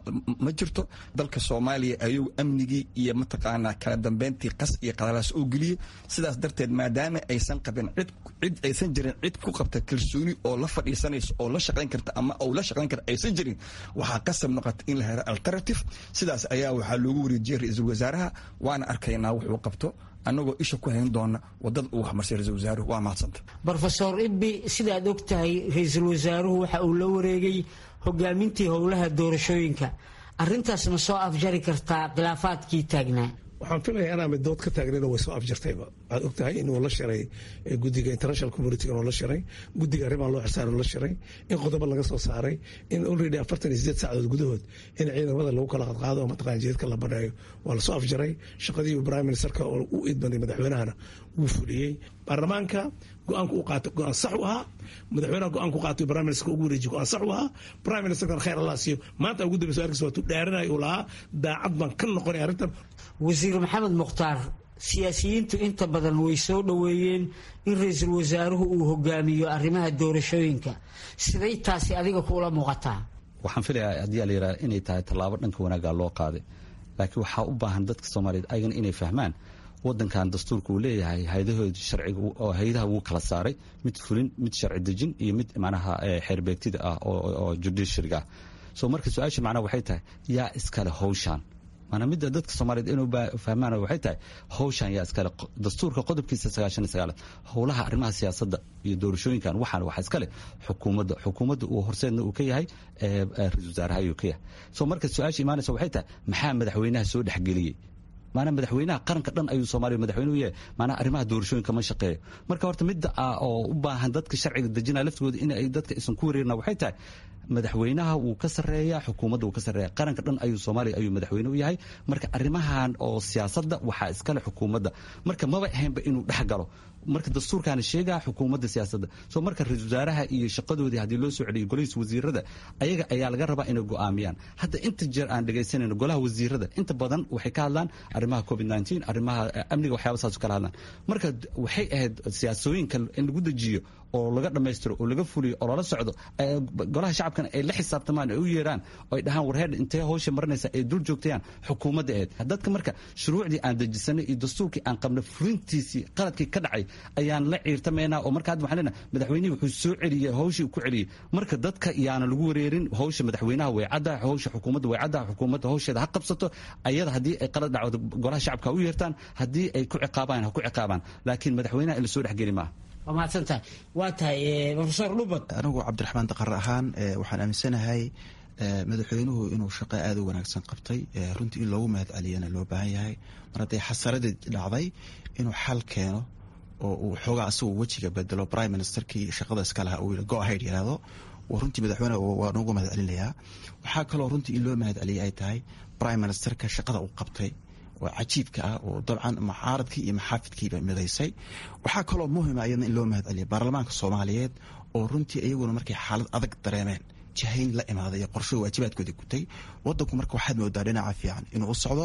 ma jirto dalka soomaaliya ayuu amnigii iyo mataqaanaa kala dambeyntii qas iyo qadalaas oo geliyey sidaas darteed maadaama aysan qabin cid cid aysan jirin cid ku qabta kalsooni oo la fadhiisanaysa oo la shaqayn karta ama ou la shaqayn karta aysan jirin waxaa qasab noqota in la helo alternative sidaas ayaa waxaa loogu wareejiyey ra-iisul wasaaraha waana arkaynaa wuxuu qabto annagoo isha ku hayn doona wadada uu waxmarsay ra-isul wasaaruhu waa mahadsanta brofesor ibbi sidaad og tahay ra-iisul wasaaruhu waxa uu la wareegay hogaamintii howlaha doorashooyinka arintaas ma soo afjari kartaa khilaafaadkii taagnaa waxaan filaya inaa mid dood ka taagnayna way soo afjartayba waxaad og tahay inuu la shiray guddiga international community inuu la shiray guddiga arrimaha loo xisaaran la shiray in qodobo laga soo saaray in already afartan iyo sideed saacadood gudahood in ciidamada lagu kala qadqaado oo mataqana jeedka la baneeyo waa lasoo afjaray shaqadii prime ministerka oo u idbanay madaxweynahana wuu fuliyey baarlamaanka go-aanka u qaatay go-aan sax u ahaa madaxweynaha go-aan ku qaatay prime minister ugu wareejiy go-aan sax u ahaa prime ministerkan khayr allah siiyo maanta ugu dambeysa arkiisa waa tuu dhaaranaya uu lahaa daacad baan ka noqonay arrintan wasiir maxamed mukhtaar siyaasiyiintu inta badan way soo dhoweeyeen in ra-iisul wasaaruhu uu hogaamiyo arrimaha doorashooyinka siday taasi adiga kuula muuqataa waxaan filayaa haddii la yidhaha inay tahay tallaabo dhanka wanaagga loo qaaday laakiin waxaa u baahan dadka soomaaliyeed ayagana inay fahmaan wadankan dastuurka uu leeyahay hayadahooda sharciga oo hayadaha wuu kala saaray mid fulin mid sharci dejin iyo mid macnaha xeerbeegtida ah oo judiciaryga ah so marka su-aasha macnaha waxay tahay yaa iskale howshaan maana midda dadka soomaaliyeed inuu fahmaan waxay tahay howshan yaa iskale dastuurka qodobkiisa sagaashan iyo sagaalaad howlaha arrimaha siyaasadda iyo doorashooyinkan waxaan waxaa iskale xukuumadda xukuumadda uu horseedna uu ka yahay ra-isul wasaaraha ayuu ka yahay so marka su-aasha imaanaysa waxay tahay maxaa madaxweynaha soo dhexgeliyey maanaa madaxweynaha qaranka dhan ayuu soomaaliya madaxweyne u yahay maanaa arrimaha doorashooyinka ma shaqeeyo marka horta midda ah oo u baahan dadka sharciga dejinaya laftigooda in ay dadka isan ku wareerina waxay tahay madaxweynaha wuu ka sarreeyaa xukuumadda wuu ka sarreeya qaranka dhan ayuu soomaaliya ayuu madaxweyne u yahay marka arrimahan oo siyaasadda waxaa iskale xukuumadda marka maba ahaynba inuu dhex galo marka dastuurkaana sheegaa xukuumadda siyaasadda soo marka ra-isul wasaaraha iyo shaqadoodii haddii loo soo celiyo golihiisa wasiirada ayaga ayaa laga rabaa inay go'aamiyaan hadda inta jeer aan dhegaysanayno golaha wasiirada inta badan waxay ka hadlaan arrimaha covid nteen arrimaha amniga waxyaaba saas kala hadlaan marka waxay ahayd siyaasooyinka in lagu dejiyo oo laga dhammaystiro oo laga fuliyo oo lala socdo golaha shacabkana ay la xisaabtamaan ay u yeeraan oo ay dhahaan warheer intee howsha marinaysa ay dul joogtayaan xukuumadda ahayd dadka marka shuruucdii aan dejisanay iyo dastuurkii aan qabnay fulintiisii qaladkii ka dhacay ayaan la ciirtamaynaa oo marka hadda waxaan leenahay madaxweynihii wuxuu soo celiyey howshii uu ku celiyey marka dadka yaana lagu wareerin howsha madaxweynaha way cadda howsha xukuumadda way cadda xukuumadda howsheeda ha qabsato ayada haddii ay qalad dhacdo golaha shacabka ha u yeertaan haddii ay ku ciqaabaan ha ku ciqaabaan laakiin madaxweynaha in la soo dhexgeli maaha waa mahadsantahay waa tahay profesor dhubad anigu cabdiraxmaan daqar ahaan waxaan aaminsanahay madaxweynuhu inuu shaqo aada u wanaagsan qabtay runtii in loogu mahad celiyana loo baahan yahay mar hadday xasaradii dhacday inuu xal keeno oo uu xoogaa asagu wejiga bedelo prime ministerkii shaqada iskalaha uu go ahayd yihahdo runtii madaxweyne waa noogu mahad celinayaa waxaa kaloo runtii in loo mahad celiyay ay tahay prime ministerka shaqada uu qabtay oo cajiibka ah oo dabcan mucaaradkii iyo maxaafidkiiba midaysay waxaa kaloo muhima iyadna in loo mahad celiya baarlamaanka soomaaliyeed oo runtii iyaguna markay xaalad adag dareemeen jahayn la imaaday iyo qorsho waajibaadkooda gutay wadanku marka waxaad moodaa dhinaca fiican inuu u socdo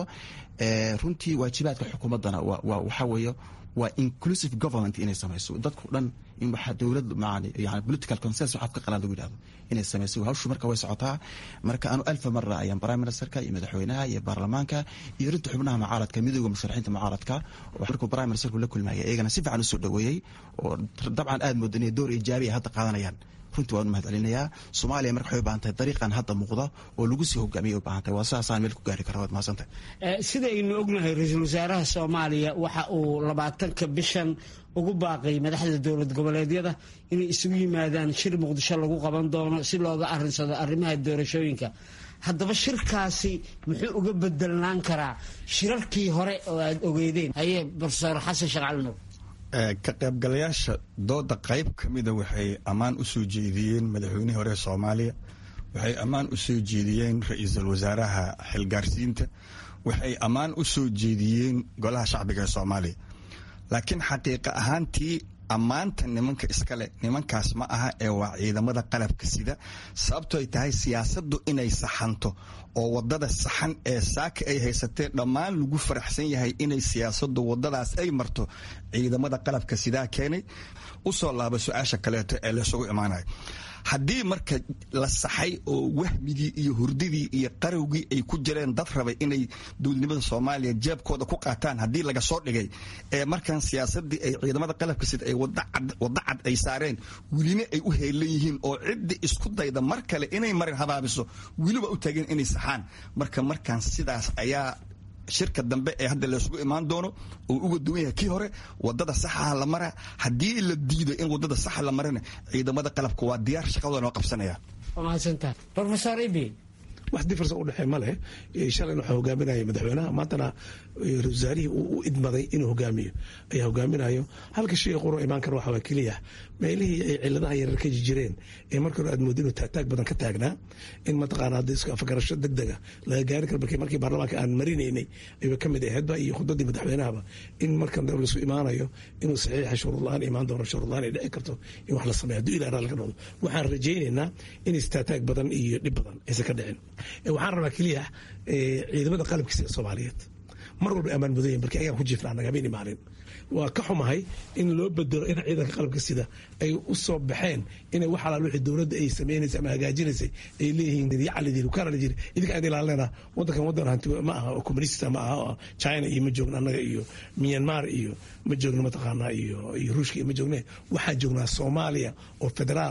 runtii waajibaadka xukuumaddana waxaa weeye waa inclusive government inay samayso dadku dhan in waxaa dowlad yani political consensus waxaad ka qalaan lagu yidhahdo inay samayso hawshu marka way socotaa marka anu alfa mara ayaan prime ministerka iyo madaxweynaha iyo baarlamaanka iyo rinta xubnaha mucaaradka midooda musharaxiinta mucaaradka oo markuu prime ministerku la kulmaya iyagana si fiican usoo dhaweeyey oo dabcan aad mooda inay door ijaabi ay hadda qaadanayaan runtii waan u mahad celinayaa soomaaliya marka waxay u baahan tahay dariiqan hadda muuqda oo lagu sii hogaamiyay u baahan tahay waa sidaasaan meel ku gaari kara waad mahadsantahay sidaynu ognahay ra-iisul wasaaraha soomaaliya waxa uu labaatanka bishan ugu baaqay madaxda dowlad goboleedyada inay isugu yimaadaan shir muqdisho lagu qaban doono si looga arinsado arrimaha doorashooyinka haddaba shirkaasi muxuu uga bedelnaan karaa shirarkii hore oo aad ogeydeen haye profesor xasan sheekh cali nuur ka qaybgalayaasha dooda qayb ka mida waxay ammaan u soo jeediyeen madaxweynihii hore soomaaliya waxay ammaan u soo jeediyeen ra-iisul wasaaraha xilgaarsiinta waxay ammaan u soo jeediyeen golaha shacbiga ee soomaaliya laakiin xaqiiqa ahaantii ammaanta nimanka iskale nimankaas ma aha ee waa ciidamada qalabka sida sababto ay tahay siyaasaddu inay saxanto oo wadada saxan ee saaka ay haysatee dhammaan lagu faraxsan yahay inay siyaasadu wadadaas ay marto ciidamada qalabka sidaa keenay usoo laaba su-aasha kaleeto ee laysugu imaanayo haddii marka la saxay oo wahmigii iyo hurdidii iyo qarowgii ay ku jireen dad rabay inay dowladnimada soomaaliya jeebkooda ku qaataan haddii laga soo dhigay ee markan siyaasadii ay ciidamada qalabka sida ay wada cad ay saareen welina ay u heelan yihiin oo ciddii isku dayda mar kale inay marin habaabiso weliba u taageen inay saxaan marka markaan sidaas ayaa shirka dambe ee hadda laysugu imaan doono oo uga duwan yahay kii hore wadada saxaha la mara haddii la diido in wadada saxa la marana ciidamada qalabka waa diyaar shaqadooda waa qabsanayaan waa mahadsantahay profesor ibi wax difference u dhexee ma leh shalayna waxaa hogaaminaya madaxweynaha maantana ra-isul wasaarihii uu u idmaday inuu hogaamiyo ayaa hogaaminayo halka shay quro imaan kara waxaa waa keliya meelihii ay ciladaha yarar ka jireen ee marka hore aad moodo inuu taagtaag badan ka taagnaa in mataqaana hadda isku afgarasho degdega laga gaari karo markii markii baarlamaanka aan marinaynay ayba ka mid ahaydba iyo khudbadii madaxweynahaba in markan dab laisku imaanayo inuu saxiixa shuruudla-aan imaan doono shuruudla-aan ay dhici karto in wax la sameeyo hadduu ilaa raali ka noqdo waxaan rajaynaynaa in istaataag badan iyo dhib badan aysan ka dhicin waxaan rabaa keliya ciidamada qalabkiisa soomaaliyeed mar walba ammaan mudayen markii ayaan ku jiifnaa nagamayni maalin waa ka xumahay in loo bedelo in ciidanka qalabka sida ay u soo baxeen inay wax alaal wixii dowladda ay samaynaysay ama hagaajinaysay ay leeyihiin yacalidiri ukaaralidiri idinka aan ilaalinayna waddankan waddan hanti ma aha oo communista ma aha oo china iyo ma joogno annaga iyo myanmar iyo ma joogno mataqaanaa iyo iyo ruushka iyo ma joogne waxaan joognaa soomaaliya oo federaala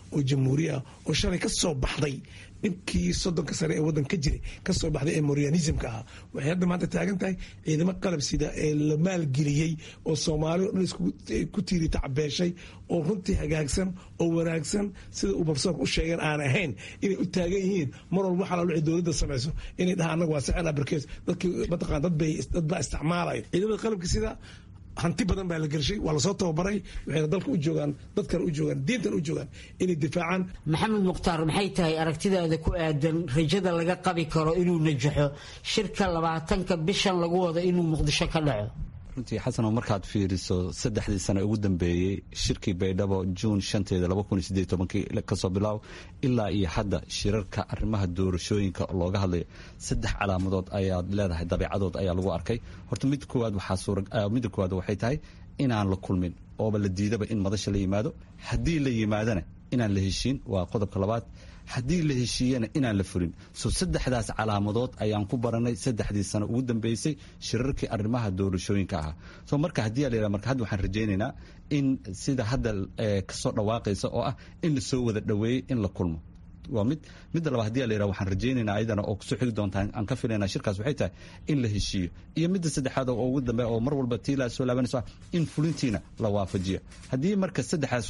oo jamhuuriya oo shalay ka soo baxday dhibkii soddonka sane ee waddan ka jiray kasoo baxday ee morianismka ahaa waxay hadda maanta taagan tahay ciidamo qalab sida ee la maalgeliyey oo soomaali o dhan isku tiiri tacbeeshay oo runtii hagaagsan oo wanaagsan sida uu profesorka u sheegeen aan ahayn inay u taagan yihiin mar walba waxaa lalo dowladda samayso inay dhahaan annaga waa sicen abarkees dadkii mataqaan dad bay dad baa isticmaalaya ciidamada qalabka sida hanti badan baa la gelshay waa lasoo tababaray waxayna dalka u joogaan dadkan u joogaan diintan u joogaan inay difaacaan maxamed mukhtaar maxay tahay aragtidaada ku aadan rajada laga qabi karo inuu najaxo shirka labaatanka bishan lagu wado inuu muqdisho ka dhaco runtii xasano markaad fiiriso saddexdii sane ugu dambeeyey shirkii baydhabo juun shanteeda laba kun iyo sideed tobankii kasoo bilaaw ilaa iyo hadda shirarka arrimaha doorashooyinka looga hadlayo saddex calaamadood ayaad leedahay dabeecadood ayaa lagu arkay horta mid koowaad waxaa suura midda koowaad waxay tahay inaan la kulmin ooba la diidaba in madasha la yimaado haddii la yimaadana inaan la heshiin waa qodobka labaad haddii la heshiiyana inaan la fulin so saddexdaas calaamadood ayaan ku baranay saddexdii sano ugu dambeysay shirarkii arrimaha doorashooyinka ahaa so marka haddii a la marka hadda waxaan rajaynaynaa in sida hadda kasoo dhawaaqaysa oo ah in la soo wada dhoweeyey in la kulmo waa mid midda labaad hadii la yidhaha waxaan rajaynaynaa ayadana oo kusoo xigi doontaa aan ka filaynaa shirkaas waxay tahay in la heshiiyo iyo midda saddexaad oo ugu dambe oo mar walba tii la soo laabanayso in fulintiina la waafajiyo haddii marka saddexaas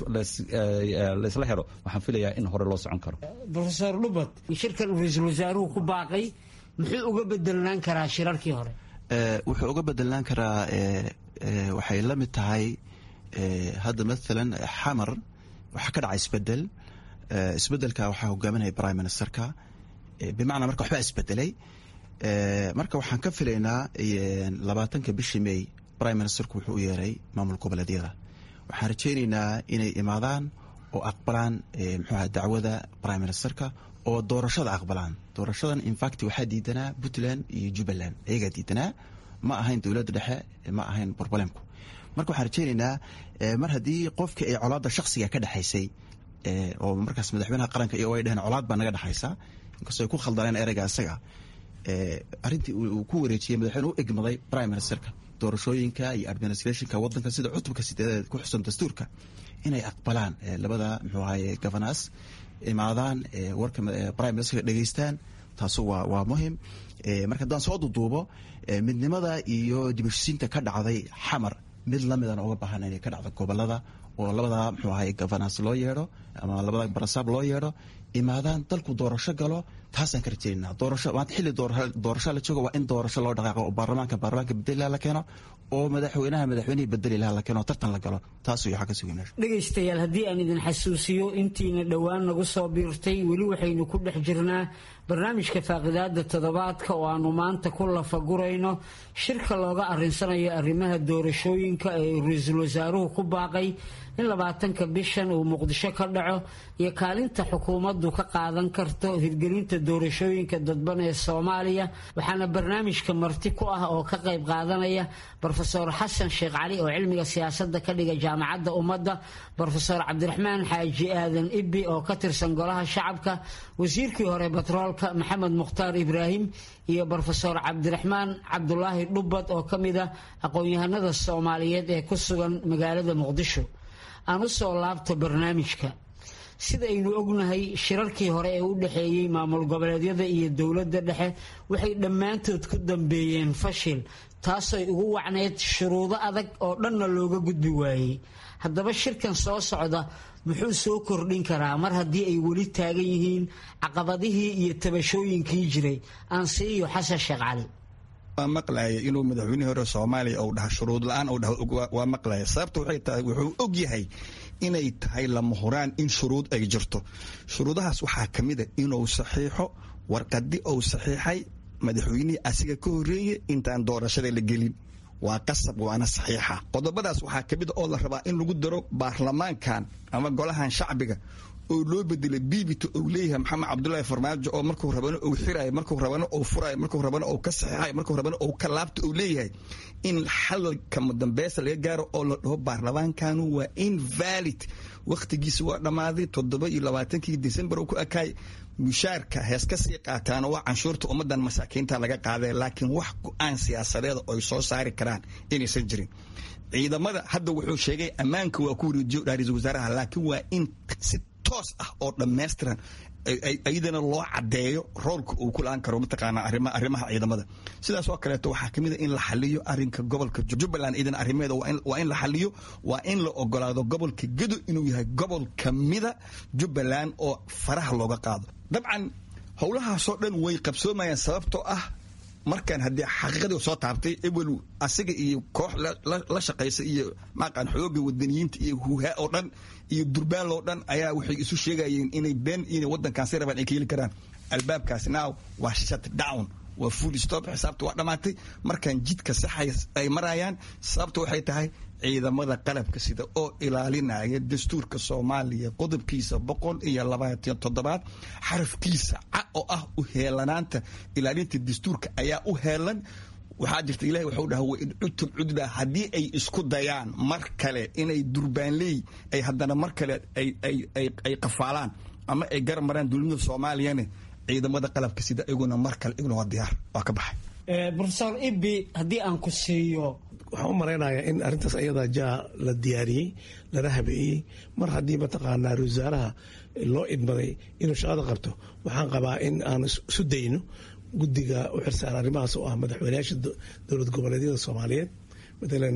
laysla helo waxaan filayaa in hore loo socon karo profesor dhubad shirkan uu ra-iisul wasaaruhu ku baaqay muxuu uga bedelnaan karaa shirarkii hore wuxuu uga bedelnaan karaa waxay la mid tahay hadda maalan xamar waxaa ka dhaca isbedel isbedelka waxaa hogaaminaya prime ministerka bimacnaa marka waxbaa isbedelay marka waxaan ka filaynaa labaatanka bishii may prime ministerku wuxuu u yeeray maamul goboleedyada waxaan rajaynaynaa inay imaadaan oo aqbalaan mxuaha dacwada prime ministerka oo doorashada aqbalaan doorashadan infact waxaa diidanaa puntland iyo jubbaland ayagaa diidanaa ma ahayn dowladda dhexe ma ahayn borbalemku marka waxaan rajaynaynaa mar haddii qofkii ay colaadda shaksiga ka dhexaysay oo markaas madaxweynaha qaranka iyo ay dheheen colaad baa naga dhexaysa inkastoo ay ku khaldaneen ereyga isaga arrintii uu ku wareejiyey madaxweyne u egmaday prime ministerka doorashooyinka iyo administrationka wadanka sida cutubka sideedeed ku xusan dastuurka inay aqbalaan labada muxuu ahaye governas imaadaan warka prime ministerka dhegeystaan taasu waa waa muhim marka haddaan soo duduubo midnimada iyo dibashisiinta ka dhacday xamar mid lamidana uga baahan inay ka dhacdo gobolada oo labada muxuu ahaye governas loo yeedho ama labada barasaab loo yeedho imaadaan dalku doorasho galo taasaan ka rajeynaa doorasho maanta xilli doorasho la joogo waa in doorasho loo dhaqaaqo oo baarlamaanka baarlamaanka bedeli la keeno oo madaxweynaha madaxweynihii bedeli laha la keeno tartan la galo taas waxaa ka sugi meesha dhegaystayaal haddii aan idin xasuusiyo intiina dhowaan nagu soo biirtay weli waxaynu ku dhex jirnaa barnaamijka faaqidaada toddobaadka oo aanu maanta ku lafagurayno shirka looga arinsanayo arrimaha doorashooyinka ee ra-iisul wasaaruhu ku baaqay in labaatanka bishan uu muqdisho ka dhaco iyo kaalinta xukuumaddu ka qaadan karto hirgelinta doorashooyinka dadban ee soomaaliya waxaana barnaamijka marti ku ah oo ka qayb qaadanaya rofeor xasan sheekh cali oo cilmiga siyaasadda ka dhiga jaamacadda ummadda rofeor cabdiraxmaan xaaji aadan ibbi oo ka tirsan golaha shacabka wasiirkii hore batroolka maxamed mukhtaar ibraahim iyo rofeor cabdiraxmaan cabdulaahi dhubbad oo ka mid ah aqoon-yahanada soomaaliyeed ee ku sugan magaalada muqdisho aan u soo laabto barnaamijka sidaynu ognahay shirarkii hore ee u dhexeeyey maamul goboleedyada iyo dowladda dhexe waxay dhammaantood ku dambeeyeen fashil taasay ugu wacneyd shuruudo adag oo dhanna looga gudbi waayey haddaba shirkan soo socda muxuu soo kordhin karaa mar haddii ay weli taagan yihiin caqabadihii iyo tabashooyinkii jiray aan siiyo xasan sheekh cali waa maqlaya inuu madaxweynihii hore soomaaliya uu dhaha shuruud la-aan uu dhaho waa maqlaya sababta waxay tahay wuxuu og yahay inay tahay lama huraan in shuruud ay jirto shuruudahaas waxaa ka mid a inuu saxiixo warqadi uu saxiixay madaxweynihii asiga ka horreeye intaan doorashada la gelin waa qasab waana saxiixa qodobadaas waxaa ka mid a oo la rabaa in lagu daro baarlamaankan ama golahan shacbiga oo loo bedelay biibita uu leeyahay maxamed cabdulaahi farmaajo oo markuu rabana uu xirayo markuu rabana uu furayo markuu rabana uu ka saxiixayo markuu rabana uu ka laabta uu leeyahay in xalka dambeesa laga gaaro oo la dhaho baarlamaankanu waa invalid wakhtigiisa waa dhammaaday toddoba iyo labaatankii december uu ku ekaay mushaarka hees ka sii qaataana waa canshuurta ummadan masaakiinta laga qaaday laakiin wax go-aan siyaasadeeda oy soo saari karaan inaysan jirin ciidamada hadda wuxuu sheegay ammaanka waa ku wareejiyo ra-iisul wasaaraha laakiin waa in si toos ah oo dhammaystiran iyadana loo cadeeyo roolka uu ku la-aan karo mataqaana arrimaha ciidamada sidaas oo kaleeto waxaa kamid a in la xaliyo arinka gobolka jubbaland iyadana arrimeeda waa in la xaliyo waa in la ogolaado gobolka gedo inuu yahay gobol kamida jubbaland oo faraha looga qaado dabcan howlahaasoo dhan way qabsoomayaan sababtoo ah markaan haddii xaqiiqadii soo taabtay ebel asiga iyo koox la shaqaysa iyo maaqaan xooga wadaniyiinta iyo huuhaa oo dhan iyo durbaan oo dhan ayaa waxay isu sheegayeen inay been inay waddankaasi rabaan ay ka heli karaan albaabkaasi now waa shut down waa full stop xisaabta waa dhammaatay markaan jidka saxay ay marayaan sababta waxay tahay ciidamada qalabka sida oo ilaalinaya dastuurka soomaaliya qodobkiisa boqol iyo labaatan toddobaad xarafkiisa ca oo ah u heelanaanta ilaalinta dastuurka ayaa u heelan waxaa jirta ilahi waxuu dhaha wain cudtum cudba haddii ay isku dayaan mar kale inay durbaanley ay haddana mar kale ay qafaalaan ama ay garab maraan dowladnimada soomaaliyana ciidamada qalabka sida iguna mar kale iguna waa diyaar waa ka baxay rofesor ibi haddii aan ku siiyo waxaan u malaynayaa in arrintaas ayadaa jaa la diyaariyey lana habeeyey mar haddii mataqaanaa wasaaraha loo idmaday inuu shaqada qabto waxaan qabaa in aan isu dayno guddiga u xirsaara arrimahaas oo ah madaxweyneyaasha dowlad goboleedyada soomaaliyeed matalan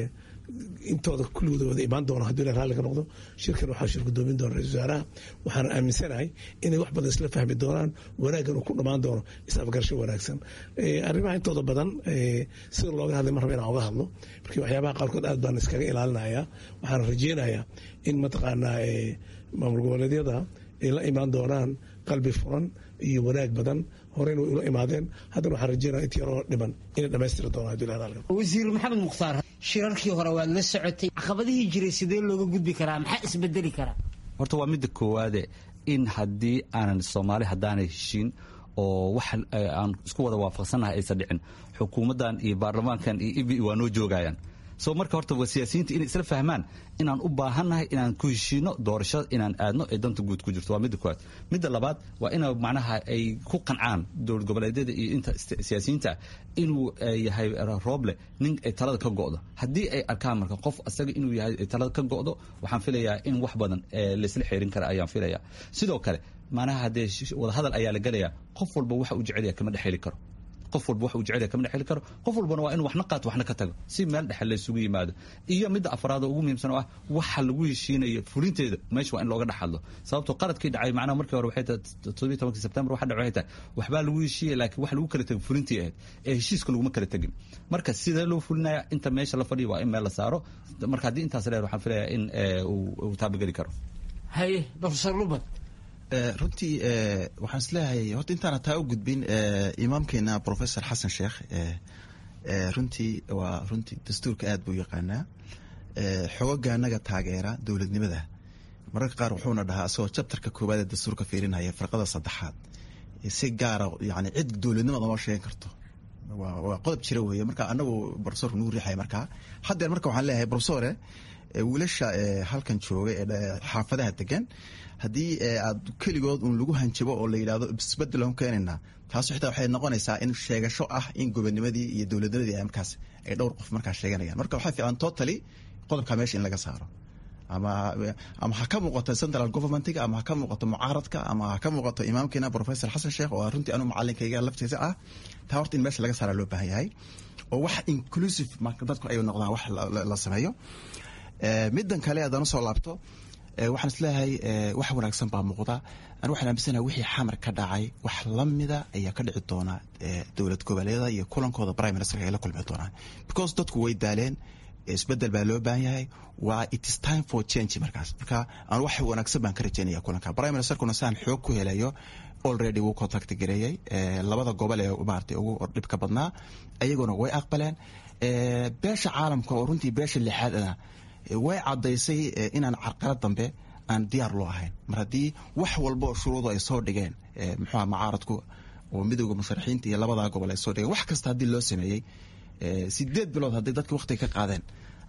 intooda kulligooda wada imaan doono haddii la raalli ka noqdo shirkan waxaa shir gudoomin doona ra-isul wasaaraha waxaan aaminsanahay inay wax badan isla fahmi doonaan wanaaggan uu ku dhammaan doono is-afgarasho wanaagsan arrimaha intooda badan sida looga hadlay mar raba inaan oga hadlo markii waxyaabaha qaarkood aad baan iskaga ilaalinayaa waxaan rajeynayaa in mataqaanaa maamul goboleedyada ay la imaan doonaan qalbi furan iyo wanaag badan horeyna way ula imaadeen haddana waxaan rajeynaya intii yaroo dhiman inay dhammaystiri doonaan haddii la raalli wasiir maxamed mukhtaar shirarkii hore waad la socotay caqabadihii jiray sidee looga gudbi karaa maxaa isbedeli karaa horta waa midda koowaade in haddii aanan soomaali haddaanay heshiin oo wax aan isku wada waafaqsannahay aysan dhicin xukuumaddan iyo baarlamaankan iyo ibi waa noo joogayaan so marka horta waa siyaasiyiinta inay isla fahmaan inaan u baahannahay inaan ku heshiino doorashada inaan aadno ee danta guud ku jirto waa midda koowaad midda labaad waa ina macnaha ay ku qancaan dowlad goboleedyada iyo inta siyaasiyiinta inuu yahay rooble nin ay talada ka go'do haddii ay arkaan marka qof asaga inuu yahay talada ka go'do waxaan filayaa in wax badan laysla xeerin kara ayaan filayaa sidoo kale macnaha haddee wadahadal ayaa la gelayaa qof walba waxa uu jecelya kama dhex heli karo qof walba wax uu jecel yahay kama dhexeli karo qof walbana waa inuu waxna qaato waxna ka tago si meel dhexe la isugu yimaado iyo midda afraad oo ugu muhiimsan oo ah waxa lagu heshiinayo fulinteeda meesha waa in looga dhex hadlo sababtoo qaradkii dhacay macnaha markii hore waxay tahay toddobiyi tobankii sebtembar waxa dhacay waxay tahay waxbaa lagu heshiiyey laakiin wax lagu kala tego fulintii ahayd ee heshiiska laguma kala tegin marka sidee loo fulinaya inta meesha la fadhiyo waa in meel la saaro marka haddii intaas leer waxaan filayaa in uu taabageli karo haye profesor lubad runtii waxaan isleeyahay horta intaana taa u gudbin imaamkeena professor xasan sheekh runtii waa runtii dastuurka aad buu yaqaanaa xogoga anaga taageera dowladnimada mararka qaar wuxuuna dhahaa asagoo jabtarka koowaad ee dastuurka fiirinaya farqada saddexaad si gaara yani cid dowladnimada noo sheegan karto waa qodob jira weeye marka anagu profesorka nugu riixaya markaa haddeer marka waxaan leeyahay profesore wiilasha halkan jooga ee xaafadaha degan haddii aad keligood un lagu hanjabo oo la yidhahdo isbedel aan keenaynaa taas xitaa waxay noqonaysaa in sheegasho ah in gobonimadii iyo dowladnimadii ay markaas ay dhowr qof markaas sheeganayaan marka waxaa fiican totally qodobka meesha in laga saaro ama ama ha ka muuqato central governmentiga ama ha ka muuqato mucaaradka ama ha ka muuqato imaamkeena professor xasan sheekh oo runtii anu macalinkayga laftiisa ah taa horta in meesha laga saara loo baahan yahay oo wax inclusive dadku ay noqdaan wax la sameeyo middan kale haddaan usoo laabto waxaan isleeyahay wax wanaagsan baa muuqda an waxaan aaminsanaha wixii xamar ka dhacay wax lamida ayaa ka dhici doona dowlad goboleeda iyo kulankooda prime ministerka ay la kulmi doonaan because dadku way daaleen isbedel baa loo baahan yahay waa it is time for change markaas marka aan wax wanaagsan baan ka rajeynaya kulanka prime ministerkuna saan xoog ku helayo already wuu contact gareeyey labada gobol ee maaragtay ugu dhibka badnaa ayaguna way aqbaleen beesha caalamka oo runtii beesha lixaad ah way caddaysay inaan carqalad dambe aan diyaar loo ahayn mar haddii wax walba oo shuruudu ay soo dhigeen muxuuha mucaaradku oo midowda musharaxiinta iyo labadaa gobol ay soo dhigeen wax kasta haddii loo sameeyey sideed bilood hadday dadka waqtiga ka qaadeen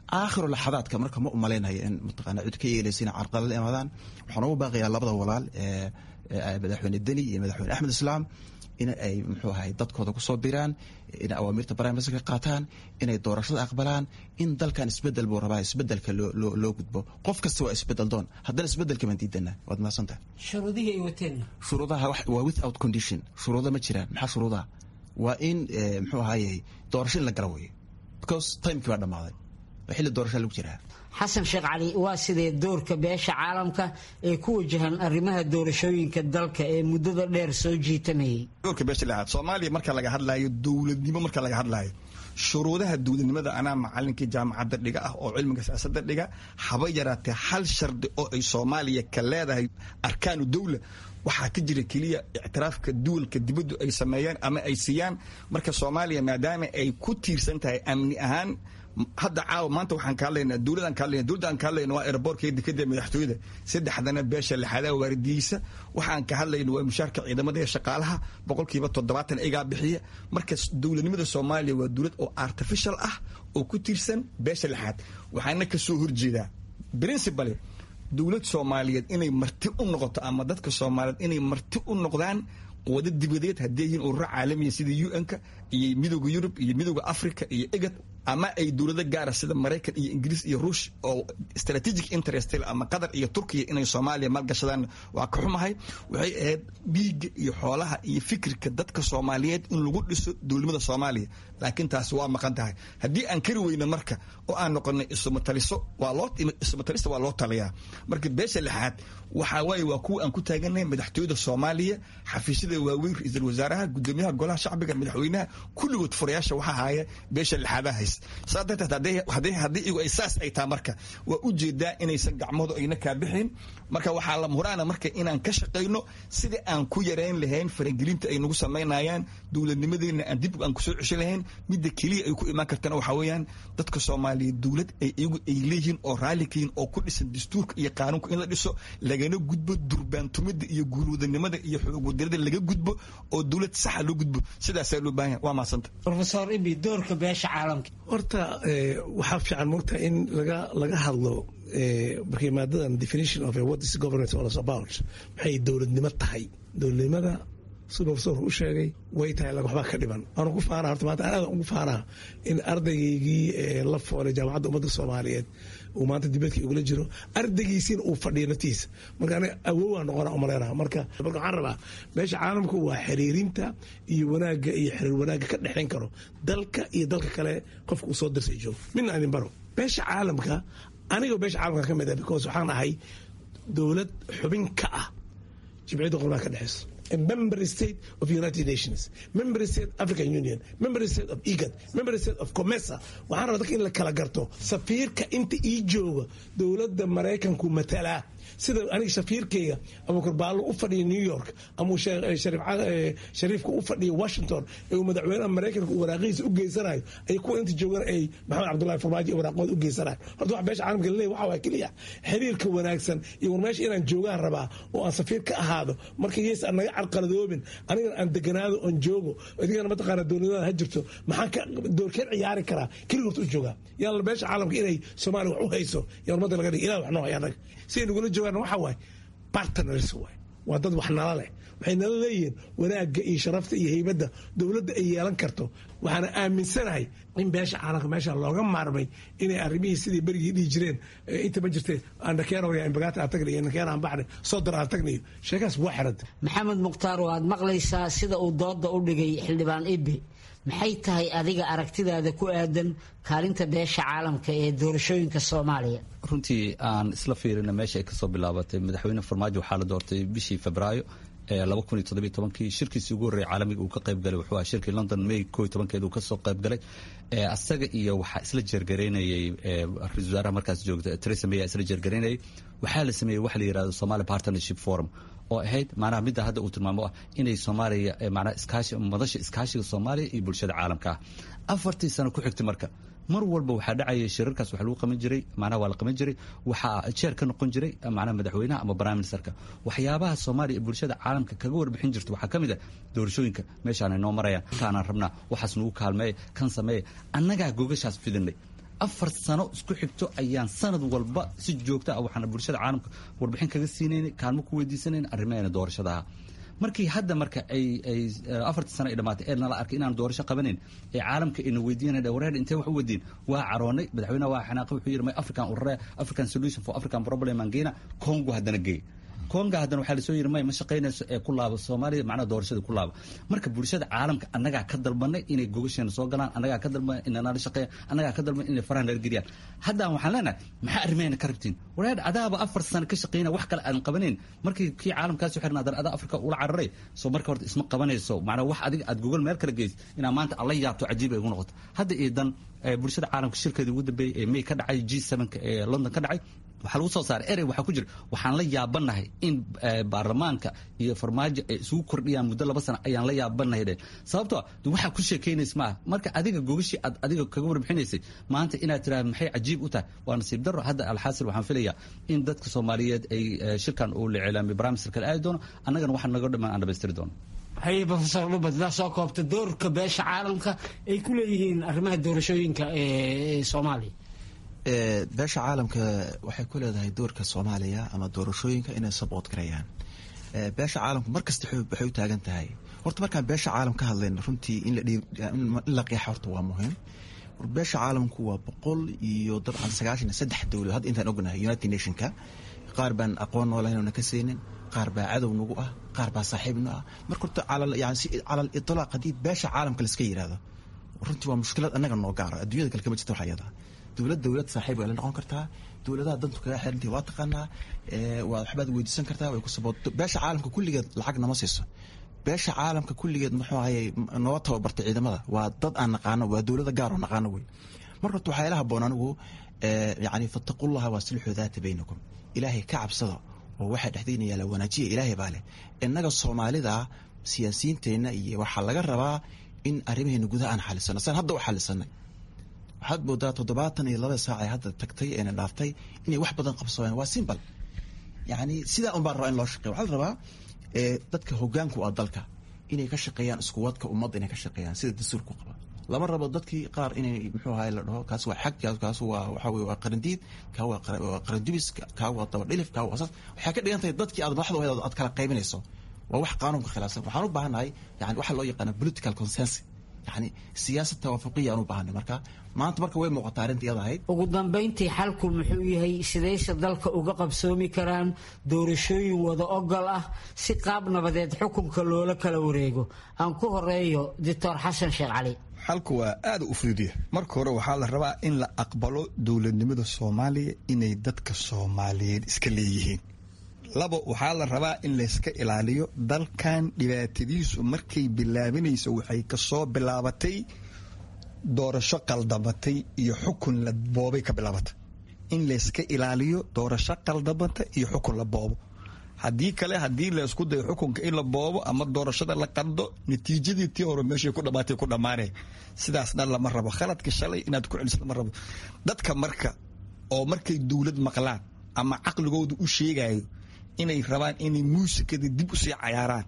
aakhiru laxadaadka marka ma umalaynaya in mataqaana cid ka yeelaysa inay carqalad imaadaan waxaan ugu baaqayaa labada walaal ee madaxweyne deni iyo madaxweyne axmed islaam in ay muxuu ahay dadkooda kusoo biraan inay awaamirta barnaamijka ka qaataan inay doorashada aqbalaan in dalkan isbedel buu rabaa isbedelka loo gudbo qof kasta waa isbedel doon haddana isbedelka baan diidana waad mahadsantahay shuruudihii ay wateen shuruudaha waa without condition shuruuda ma jiraan maxaa shuruudaha waa in muxuu ahaye doorasho in la gala weeyo because timekii baa dhammaaday xilli doorashaa lagu jiraa xasan sheekh cali waa sidee doorka beesha caalamka ee ku wajahan arrimaha doorashooyinka dalka ee muddada dheer soo jiitamayay doorka beesha lahaad soomaaliya marka laga hadlaayo dowladnimo marka laga hadlaayo shuruudaha dowladnimada anaa macalinkii jaamacadda dhiga ah oo cilmiga siyaasadda dhiga haba yaraatee hal shardi oo ay soomaaliya ka leedahay arkaanu dowla waxaa ka jira keliya ictiraafka duwalka dibaddu ay sameeyaan ama ay siiyaan marka soomaaliya maadaama ay ku tiirsan tahay amni ahaan hadda caawa maanta waxaan ka hadlaynaa dowladaan ka hadlayna dowladda aan ka hadlayna waa airbortka dekada madaxtooyada saddexdana beesha lixadaa waardiyeysa waxaan ka hadlayna waa mushaarka ciidamada ee shaqaalaha boqolkiiba toddobaatan igaa bixiya marka dowladnimada soomaaliya waa dowlad oo artificial ah oo ku tiirsan beesha lixaad waxaana ka soo horjeedaa principally dowlad soomaaliyeed inay marti u noqoto ama dadka soomaaliyeed inay marti u noqdaan quwado dibadeed haddii yihiin ururo caalamiya sida un-ka iyo midooda yurub iyo midooda africa iyo egad ama ay dowlado gaara sida maraykan iyo ingiriis iyo ruush oo strategic interest ama qatar iyo turkiya inay soomaaliya maalgashadaan waa ka xumahay waxay ahayd dhiigga iyo xoolaha iyo fikirka dadka soomaaliyeed in lagu dhiso dowladnimada soomaaliya laakiin taasi waa maqan tahay haddii aan kari weyno marka oo aan noqonay isumataliso waa loo isumatalista waa loo taliyaa marka beesha lixaad waxaa waaye waa kuwa aan ku taaganahay madaxtooyada soomaaliya xafiisyada waaweyn ra-iisul wasaaraha gudoomiyaha golaha shacbiga madaxweynaha kulligood furayaasha waxaa haya beesha lixaadaha hayst saa darteed haddii igu ay saas ay taha marka waa u jeedaa inaysan gacmoodu ayna kaa bixin marka waxaa la muraana marka inaan ka shaqayno sidii aan ku yarayn lahayn faragelinta ay nagu samaynayaan dowladnimadeena aan dib aan kusoo cesho lahayn midda keliya ay ku imaan kartana waxaa weeyaan dadka soomaaliyeed dowlad ay iyagu ay leeyihiin oo raalli ka yihin oo ku dhisan dastuurka iyo qaanuunka in la dhiso lagana gudbo durbaantumada iyo guulwadanimada iyo xoogwadanada laga gudbo oo dowlad saxa loo gudbo sidaasaa loo baahan waa mahadsanta rofesor ibi doorka beesha caalamka horta waxaa fiican mogta in laga laga hadlo markii maadadan definition of what is governance all is about maxay dowladnimo tahay dowladnimada siduu profesorku u sheegay way tahay waxbaa ka dhiban waanu ku faanaa horta maanta anaada ugu faanaa in ardaygaygii la foolay jaamacadda ummadda soomaaliyeed uu maanta dibadkii ugula jiro ardaygiisiina uu fadhiyo naftiisa marka aniga awowaa noqona umaleynaa marka marka waxaan rabaa meesha caalamku waa xiriirinta iyo wanaagga iyo xiriir wanaagga ka dhexayn karo dalka iyo dalka kale qofka uu soo dirsay joogo midna idin baro beesha caalamka anigoo beesha caalamka ka mid ah because waxaan ahay dowlad xubin ka ah jimciyadda qurbaha ka dhexeyso a member state of United Nations, member state African Union, member state of IGAD, member state of COMESA. waxaan rabaa dadka in la kala garto safiirka inta ii jooga dowladda maraykanku matalaa sida aniga shafiirkayga abuukar baallo u fadhiya new york ama shariifka u fadhiya washington ee uu madaxweynaha maraykanka uu waraaqihiisa u geysanayo ay kuwa inta joogan ay maxamed cabdullahi farmaajo iyo waraaqooda u geysanayo horta wax beesha caalamka laleeyahy waxa waa keliya xiriirka wanaagsan iyo war meesha inaan joogaan rabaa oo aan safiir ka ahaado marka yees aan naga carqaladoobin anigana aan deganaado oon joogo adigana mataqaana dowladada ha jirto maxaan ka doorkeen ciyaari karaa keliga horta u joogaa yaan beesha caalamka inay soomaaliya wax u hayso yaa ummadda laga dhigi ilah wax noo haya annaga siday nagula joogaan waxa waaye partners waay waa dad wax nala leh waxay nala leeyihiin wanaagga iyo sharafta iyo heybadda dowladda ay yeelan karto waxaana aaminsanahay in beesha caalamka meesha looga maarmay inay arrimihii sidii berigii dhihi jireen inta ma jirtee andhakeenoyambagaata aan tagnayo nakeena aan baxnay sodor aan tagnayo sheekaas waa xiranta maxamed mukhtaar waad maqlaysaa sida uu dooda u dhigay xildhibaan ibi maxay tahay adiga aragtidaada ku aadan kaalinta beesha caalamka ee doorashooyinka soomaaliya runtii aan isla fiirina meesha ay kasoo bilaabatay madaxweyne farmaajo waxaa la doortay bishii febraayo kii shirkiisii ugu horreeyay caalamiga uu ka qayb galay wuxuu ahaa shirkii london may koo tobankeed uu kasoo qayb galay asaga iyo waxaa isla jeergaraynayay ra-isul wasaaraha markaas joogta theresa may isla jeergaraynayay waxaa la sameeyey waxa la yirahdo somali partnership forum oo ahayd macnaha midda hadda uu tilmaamo ah inay soomaaliya macnaha iskaashi madasha iskaashiga soomaaliya iyo bulshada caalamka ah afartii sano ku xigtay marka mar walba waxaa dhacaya shirarkaas wax lagu qaban jiray macnaha waa la qaban jiray waxaa jeer ka noqon jiray macnaha madaxweynaha ama prime ministerka waxyaabaha soomaaliya iyo bulshada caalamka kaga warbixin jirta waxaa ka mid ah doorashooyinka meeshaan ay noo marayaan intaanaan rabnaa waxaas nagu kaalmeeya kan sameeya annagaa gogashaas fidinay afar sano isku xigto ayaan sanad walba si joogta ah waxaan bulshada caalamka warbixin kaga siinaynay kaalmo ku weydiisanayn arrimaheena doorashada ah markii hadda marka ay ay afartii sano ay dhamaatay ee nala arkay inaan doorasho qabanayn ee caalamka ina weydiinayna wareer intee wax u weydiin waa caroonay madaxweynaha waa xanaaqay wuxuu yidhi may african urare african solution for african problem aan geyna congo haddana geey konga haddana waxaa lasoo yiri may ma shaqaynayso ee ku laabo soomaaliya macnaha doorashada ku laabo marka bulshada caalamka annagaa ka dalbanay inay gogasheena soo galaan annagaa ka dalbanay inay nala shaqeeyaan annagaa ka dalbanay inay faraha nala geliyaan haddaan waxaan leenahay maxaa arrimeena ka rabtiin wareer adaaba afar sano ka shaqeynaya wax kale aan qabanayn markii kii caalamkaasi xirna haddana adaa afrika ula cararay soo marka horta isma qabanayso macnaa wax adiga aad gogol meel kala geysid inaa maanta alla yaabto cajiib ay ugu noqoto hadda iyo dan bulshada caalamka shirkeedii ugu dambeeyey ee may ka dhacay g sevenka ee london ka dhacay waxaa lagu soo saaray erey waxaa ku jira waxaan la yaabanahay in baarlamaanka iyo farmaajo ay isugu kordhiyaan muddo laba sano ayaan la yaabanahay dhe sababtoo de waxaa ku sheekaynays maaha marka adiga gogashii aad adiga kaga warbixinaysay maanta inaad tiraahda maxay cajiib u tahay waa nasiib daro hadda alxaasil waxaan filayaa in dadka soomaaliyeed ay shirkan uu la cilaamay barnaamijka kale aadi doono annagana waxaa naga dhamaan aan dhamaystiri doono haye profesor dhubad daa soo koobta doorka beesha caalamka ay ku leeyihiin arrimaha doorashooyinka ee soomaaliya beesha caalamka waxay ku leedahay doorka soomaaliya ama doorashooyinka inay sabood garayaan beesha caalamku mar kasta waxay u taagan tahay horta markaan beesha caalam ka hadlayno runtii in la qeexa horta waa muhiim beesha caalamku waa boqol iyo dabcan sagaashan iyo saddex dowlad hadda intaan ognahay united nationka qaar baan aqoon noolahayn ka saynin qaar baa cadow nagu ah qaar baa saaxiibna ah marka horta calal itlaaq haddii beesha caalamka laiska yidhaahdo runtii waa mushkilad annaga noo gaara adduunyada kale kama jirta wax ayada dowlad dowlad saaxiib way la noqon kartaa dowladaha dantu kaga xirantii waa taqaanaa waa waxbaad weydiisan kartaa way ku sabood beesha caalamka kulligeed lacag nama siiso beesha caalamka kulligeed muxuu ahayey noo tababartay ciidamada waa dad aan naqaano waa dowlada gaar oo naqaano wey marka horta waxaa ila haboon anigu yani fattaqullaha waasilxu daata baynakum ilaahay ka cabsada oo waxaa dhexdeyna yaala wanaajiya ilaahay baa leh innaga soomaalida siyaasiyiinteenna iyo waxaa laga rabaa in arrimaheena gudaha aan xalisano saan hadda u xalisanay waxaad moodaa toddobaatan iyo laba saac ee hadda tagtay eena dhaaftay inay wax badan qabsadaan waa simbal yani sidaa un baa rabaa in loo shaqeya waxaa la rabaa dadka hogaanku ah dalka inay ka shaqeeyaan iskuwadka ummadda inay ka shaqeeyaan sida dastuurku qaba lama rabo dadkii qaar inay muxuu ahay la dhaho kaas waa xag kaas waa waxa weye waa qarandiid kaa waa qarandubis kaa waa dabadhilif kaa waa saas waxay ka dhigan tahay dadkii aad madaxda ahayd aad kala qaybinayso waa wax qaanuunka khilaafsan waxaan u baahannahay yani waxa loo yaqaana political consensus yani siyaasad tawaafuqiya aan u baahanay marka maanta marka way muuqataa arrinta iyada ahayd ugu dambayntii xalku muxuu yahay sidayse dalka uga qabsoomi karaan doorashooyin wada ogol ah si qaab nabadeed xukunka loola kala wareego aan ku horeeyo doctor xasan sheekh cali xalku waa aada u fududiya marka hore waxaa la rabaa in la aqbalo dowladnimada soomaaliya inay dadka soomaaliyeed iska leeyihiin labo waxaa la rabaa in layska ilaaliyo dalkan dhibaatadiisu markay bilaabinayso waxay kasoo bilaabatay doorasho qaldamatay iyo xukun la boobay ka bilaabatay in layska ilaaliyo doorasho qaldamata iyo xukun la boobo haddii kale haddii laysku dayo xukunka in la boobo ama doorashada la qaldo natiijadii tii hore meeshay ku dhamaatay ku dhammaanay sidaas dhan lama rabo khaladka shalay inaad ku celiso lama rabo dadka marka oo markay dowlad maqlaan ama caqligooda u sheegayo inay rabaan inay muusikada dib usii cayaaraan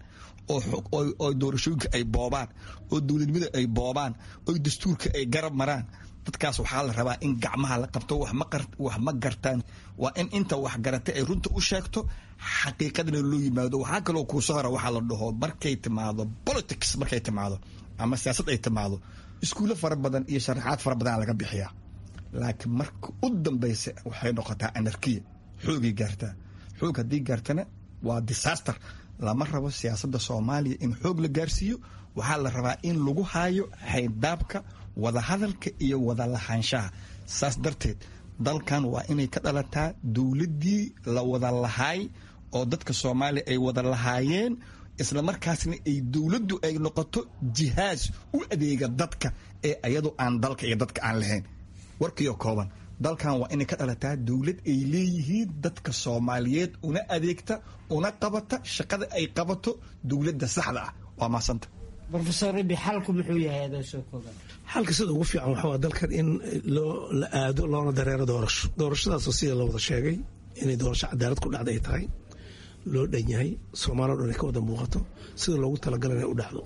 oo doorashooyinka ay boobaan oo dowladnimada ay boobaan oo dastuurka ay garab maraan dadkaas waxaa la rabaa in gacmaha la qabto wax ma gartaan waa in inta wax garatay ay runta u sheegto xaqiiqadana loo yimaado waxaa kaloo kuuso hora waxaa la dhaho markay timaado politics markay timaado ama siyaasad ay timaado iskuulo fara badan iyo sharaxaad fara badan laga bixiyaa laakiin marka u dambaysa waxay noqotaa anarkiya xoogay gaartaa xoog haddii gaartana waa disaster lama rabo siyaasadda soomaaliya in xoog la gaarsiiyo waxaa la rabaa in lagu haayo xayndaabka wadahadalka iyo wada lahaanshaha saas darteed dalkan waa inay ka dhalataa dowladdii la wada lahaay oo dadka soomaaliya ay wada lahaayeen isla markaasna ay dowladdu ay noqoto jihaas u adeega dadka ee ayadu aan dalka iyo dadka aan lahayn warkiyo kooban dalkan waa inay ka dhalataa dowlad ay leeyihiin dadka soomaaliyeed una adeegta una qabata shaqada ay qabato dowladda saxda ah waa maasanta rofesor rabi xalku muxuu yahay adoo soo kooban xalka sida ugu fiican waxaa waa dalkan in loo la aado loona dareero doorasho doorashadaasoo sida la wada sheegay inay doorasho cadaalad ku dhacda ay tahay loo dhan yahay soomaalio dhan ay ka wada muuqato sida loogu talagalay inay u dhacdo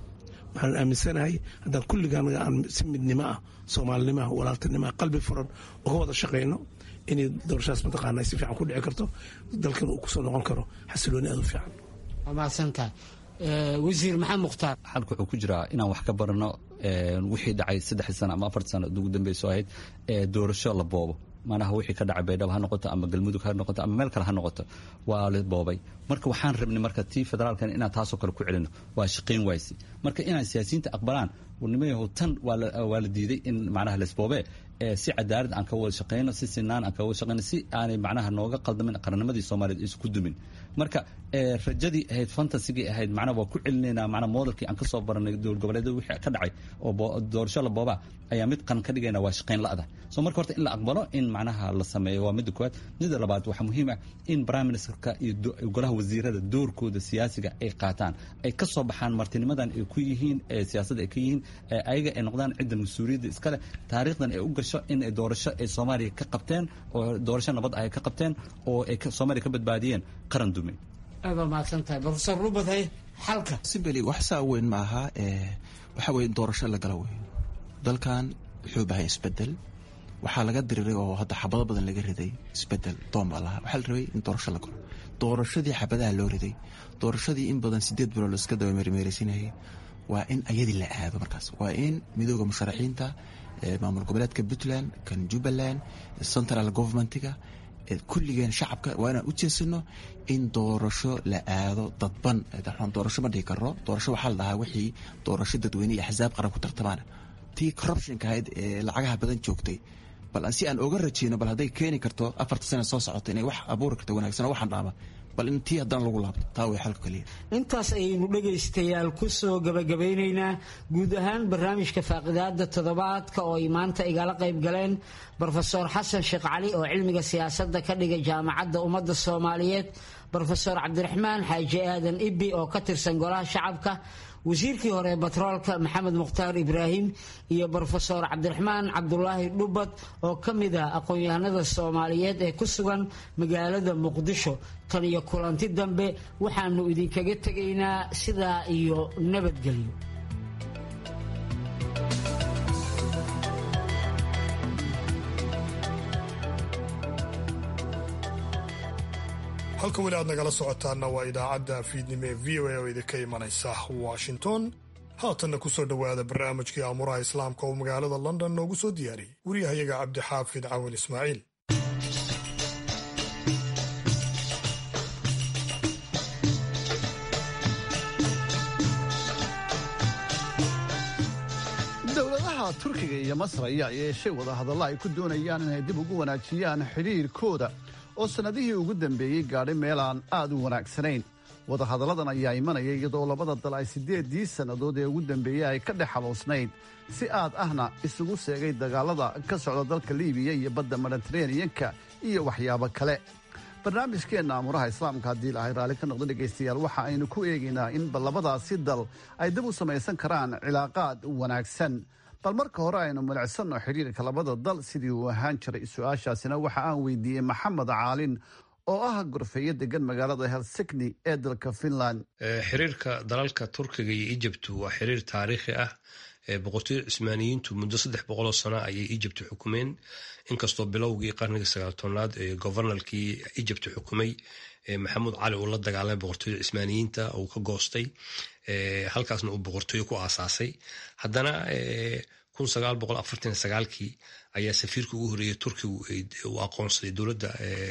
waxaan aaminsanahay haddaan kulligaan aan si midnimo ah soomaalinimo ah walaaltinimo ah qalbi furan uga wada shaqayno inay doorashadaas mataqaana si fiican ku dhici karto dalkan uu kusoo noqon karo xasilooni aad u fiican waa mahadsantahay wasiir maxamed mukhtaar xalka wuxuu ku jiraa inaan wax ka barano wixii dhacay saddexdii sano ama afartii sano ugu dambeyso ahayd doorasho la boobo manaha wixii ka dhacay baydhabo ha noqoto ama galmudug ha noqoto ama meel kale ha noqoto waa la boobay marka waxaan rabnay marka tii federaalkan inaan taasoo kale ku celino waa shaqayn waysi marka inaan siyaasiyiinta aqbalaan nimayahow tan waa la diiday in macnaha laisboobee si cadaalad aan ka wada shaqayno si sinaan aan ka wada shaqayno si aanay macnaha nooga qaldamin qaranimadii soomaaliyeed isku dumin marka rajadii ahayd fantasigii ahayd macnaha waa ku celinaynaa macnaha modelkii aan ka soo baranay dowlad goboleedyada wixii ka dhacay oo doorasho la boobaa ayaa mid qaran ka dhigayna waa shaqayn la'da soo marka horta in la aqbalo in macnaha la sameeyo waa midda koowaad midda labaad waxaa muhiim ah in prime ministerka iyo golaha wasiirada doorkooda siyaasiga ay qaataan ay ka soo baxaan martinimadan ay ku yihiin siyaasadda ay ka yihiin ayaga ay noqdaan cidda mas-uuliyadda iskale taariikhdan ay u gasho in ay doorasho ay soomaaliya ka qabteen oo doorasho nabad ah ay ka qabteen oo ay soomaaliya ka badbaadiyeen qaran dume aad waa mahadsan tahay profesor rubaday xalka simbeli wax saa weyn ma aha waxa weye doorasho la gala wey dalkan wuxuu bahay isbedel waxaa laga diriray oo hadda xabado badan laga riday isbedel doon baa lahaa waxaa la rabay in doorasho la galo doorashadii xabadaha loo riday doorashadii in badan sideed bilood laiska daba meermeeraysinayay waa in ayadii la aado markaas waa in midooda musharaxiinta maamul goboleedka puntland kan jubbaland central governmentiga kulligeen shacabka waa inaan u jeesano in doorasho la aado dadban doorasho ma dhihi karo doorasho waxaa la dhahaa wixii doorasho dadweyne iyo axsaab qaran ku tartamaan tii corruptionka ahayd ee lacagaha badan joogtay bal si aan oga rajeyno bal hadday keeni karto afarta sana soo socota inay wax abuuri karto wanaagsan oo waxaan dhaama bal in tii haddana lagu laabto taa way xalka kaliya intaas ayaynu dhegaystayaal ku soo gabagabeynaynaa guud ahaan barnaamijka faaqidaada toddobaadka oo ay maanta igala qayb galeen brofesor xasan sheekh cali oo cilmiga siyaasadda ka dhigay jaamacadda ummadda soomaaliyeed brofesor cabdiraxmaan xaaji aadan ibbi oo ka tirsan golaha shacabka wasiirkii hore batroolka maxamed mukhtaar ibraahim iyo brofesor cabdiraxmaan cabdulaahi dhubad oo ka mid ah aqoon-yahanada soomaaliyeed ee ku sugan magaalada muqdisho tan iyo kulanti dambe waxaanu idinkaga tegaynaa sidaa iyo nabadgelyo halka weli aad nagala socotaana waa idaacadda fiidnimo ee v o a oo idinka imanaysa washington haatanna ku soo dhowaada barnaamijkii aamuraha islaamka oo magaalada london noogu soo diyaariyey wariyahayaga cabdixaafid cawin ismaaciil dowladaha turkiga iyo masar ayaa yeeshay wadahadalla ay ku doonayaan inay dib ugu wanaajiyaan xidhiirkooda oo sannadihii ugu dambeeyey gaadhay meel aan aad u wanaagsanayn wadahadalladan ayaa imanaya iyadoo labada dal ay siddeeddii sannadood ee ugu dambeeyey ay ka dhex xaboosnayd si aad ahna isugu seegay dagaalada ka socda dalka liibiya iyo badda mediteraneyanka iyo waxyaabo kale barnaamijkeenna aamuraha islaamka haddii ilaahay raalli ka noqdo dhegaystayaal waxa aynu ku eegaynaa in labadaasi dal ay dib u samaysan karaan cilaaqaad wanaagsan bal marka hore aynu milicsanno xidhiirka labada dal sidii uu ahaan jiray su-aashaasina waxa aan weydiiyey maxamed caalin oo ah gorfeeyo degan magaalada helsikni ee dalka finland xiriirka dalalka turkiga iyo ijibtu waa xiriir taariikhi ah boqortooyada cusmaaniyiintu muddo saddex boqoloo sano ayay ijibtu xukumeen inkastoo bilowgii qarnigii sagaal tobnaad ee govanalkii ijibtu xukumay maxamuud cali uu la dagaalamay boqortooyada cismaaniyiinta uu ka goostay halkaasna uu boqortooyo ku aasaasay haddana kun sagaal boqol afartan sagaalkii ayaa safiirka ugu horreeyay turkigu uu aqoonsaday dowladda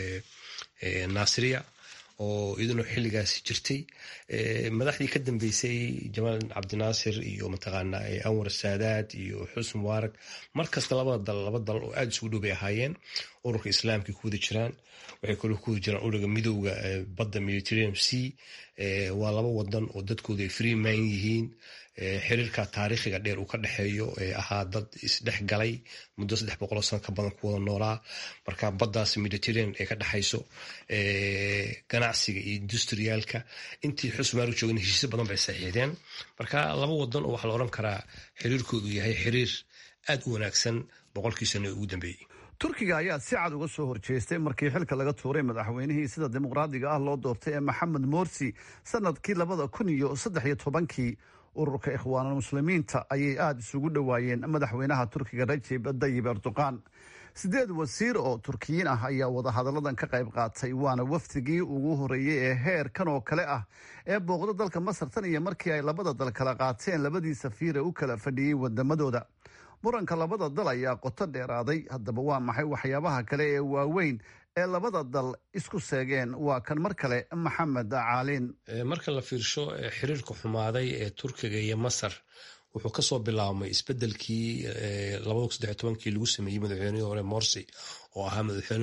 naasiriya oo iyaduna xilligaasi jirtay madaxdii ka dambeysay jamaal cabdinaasir iyo mataqaana anwar saadaad iyo xusn mubaarag markasta labada dal laba dal oo aada isugu dhow bay ahaayeen ururka islaamkay ku wada jiraan waxay kaloo ku wada jiraan ururga midowga badda mediterranean sea waa laba wadan oo dadkooda ay free man yihiin xiriirka taariikhiga dheer uu ka dhexeeyo ee ahaa dad isdhex galay muddo saddex boqoloo sano ka badan ku wada noolaa marka baddaas mediterranean ee ka dhexayso ganacsiga iyo industriyaalka intii xusmaaru joogan heshiisyo badan bay saxiixdeen marka laba wadan oo waxaa la odhan karaa xiriirkoodu yahay xiriir aad u wanaagsan boqolkii sano ee ugu dambeeyey turkiga ayaa si cad uga soo horjeestay markii xilka laga tuuray madaxweynihii sida dimuqraadiga ah loo doortay ee maxamed morsi sanadkii labada kun iyo saddex iyo tobankii ururka ikhwaanulmuslimiinta ayay aada isugu dhowaayeen madaxweynaha turkiga rajeb dayib erdoqan sideed wasiir oo turkiyiin ah ayaa wadahadalladan ka qayb qaatay waana wafdigii ugu horeeyey ee heerkan oo kale ah ee booqdo dalka masar tan iyo markii ay labada dal kala qaateen labadii safiire u kala fadhiyey wadamadooda muranka labada dal ayaa qoto dheeraaday haddaba waa maxay waxyaabaha kale ee waaweyn ee labada dal isku seegeen waa kan mar kale maxamed caalin marka la fiirsho xiriirka xumaaday ee turkiga iyo masar wuxuu kasoo bilaabmay isbedelkii kii lagu sameeyey madaxweynihii hore morsi oo ahaa madaxweyne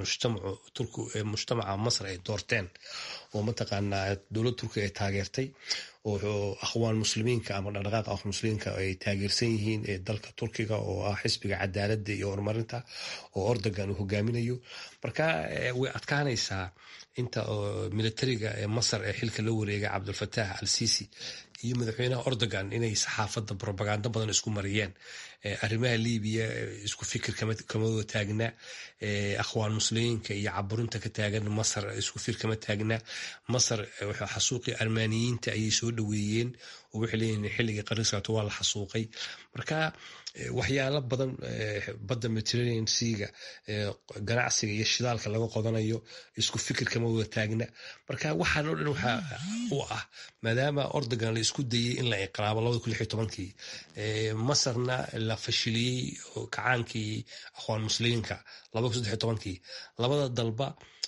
mujtamaca masar ay doorteen oo mataqaanaa dowlad turkiga ay taageertay oo akhwaan muslimiinka ama dhaqdhaqaaqa akhwaan muslimiinka ay taageersan yihiin ee dalka turkiga oo ah xisbiga cadaaladda iyo horumarinta oo ordogan uu hogaaminayo marka way adkaanaysaa inta militariga ee masar ee xilka la wareegay cabdulfataax al sisi iyo madaxweynaha ordogan inay saxaafadda robagando badan isku mariyeen arrimaha libiya isku fikir kama wada taagna akhwaan muslimiinka iyo caburinta ka taagan masar isku fir kama taagna masar xasuuqii armaaniyiinta ayay soo dhoweeyeen oo waxay leeyihin xilligii qariskaato waa la xasuuqay marka waxyaalo badan badda mediterranean seaga ganacsiga iyo shidaalka laga qodanayo isku fikir kama wada taagna marka waxaan o dhan waxa u ah maadaama ordogan la isku dayey in la inqilaabo kii masarna la fashiliyey kacaankii akhwaan muslimiinka kii labada dalba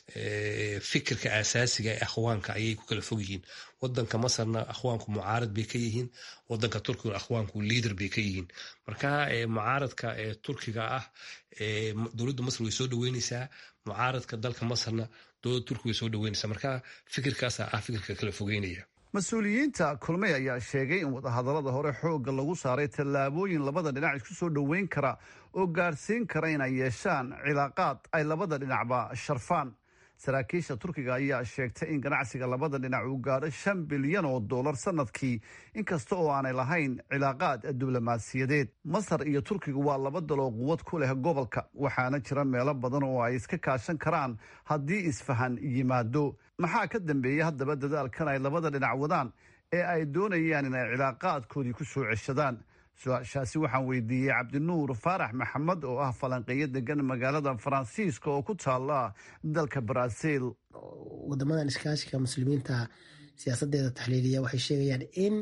fikirka asaasiga ee akhwaanka ayay ku kala fog yihiin wadanka masarna akhwaanku mucaarad bay ka yihiin wadanka turkiguna akhwaanku liader bay ka yihiin marka mucaaradka ee turkiga ah dowladda masar way soo dhaweyneysaa mucaaradka dalka masarna dowladda turkiga way soo dhaweyneysaa marka fikirkaasa ah fikirka kala fogeynaya mas-uuliyiinta kulmey ayaa sheegay in wadahadallada hore xoogga lagu saaray tallaabooyin labada dhinac isku soo dhoweyn kara oo gaadhsiin kara inay yeeshaan cilaaqaad ay labada dhinacba sharfaan saraakiisha turkiga ayaa sheegtay in ganacsiga labada dhinac uu gaadho shan bilyan oo dollar sanadkii inkasta oo aanay lahayn cilaaqaad diblomaasiyadeed masar iyo turkigu waa laba dal oo quwad ku leh gobolka waxaana jira meelo badan oo ay iska kaashan karaan haddii isfahan yimaado maxaa ka dambeeya haddaba dadaalkan ay labada dhinac wadaan ee ay doonayaan inay cilaaqaadkoodii ku soo ceshadaan su-aashaasi waxaan weydiiyey cabdinuur faarax maxamed oo ah falanqeeyo degan magaalada faransiiska oo ku taala dalka baraaziil wadamadan iskaashiga muslimiinta siyaasadeeda taxliiliya waxay sheegayaan in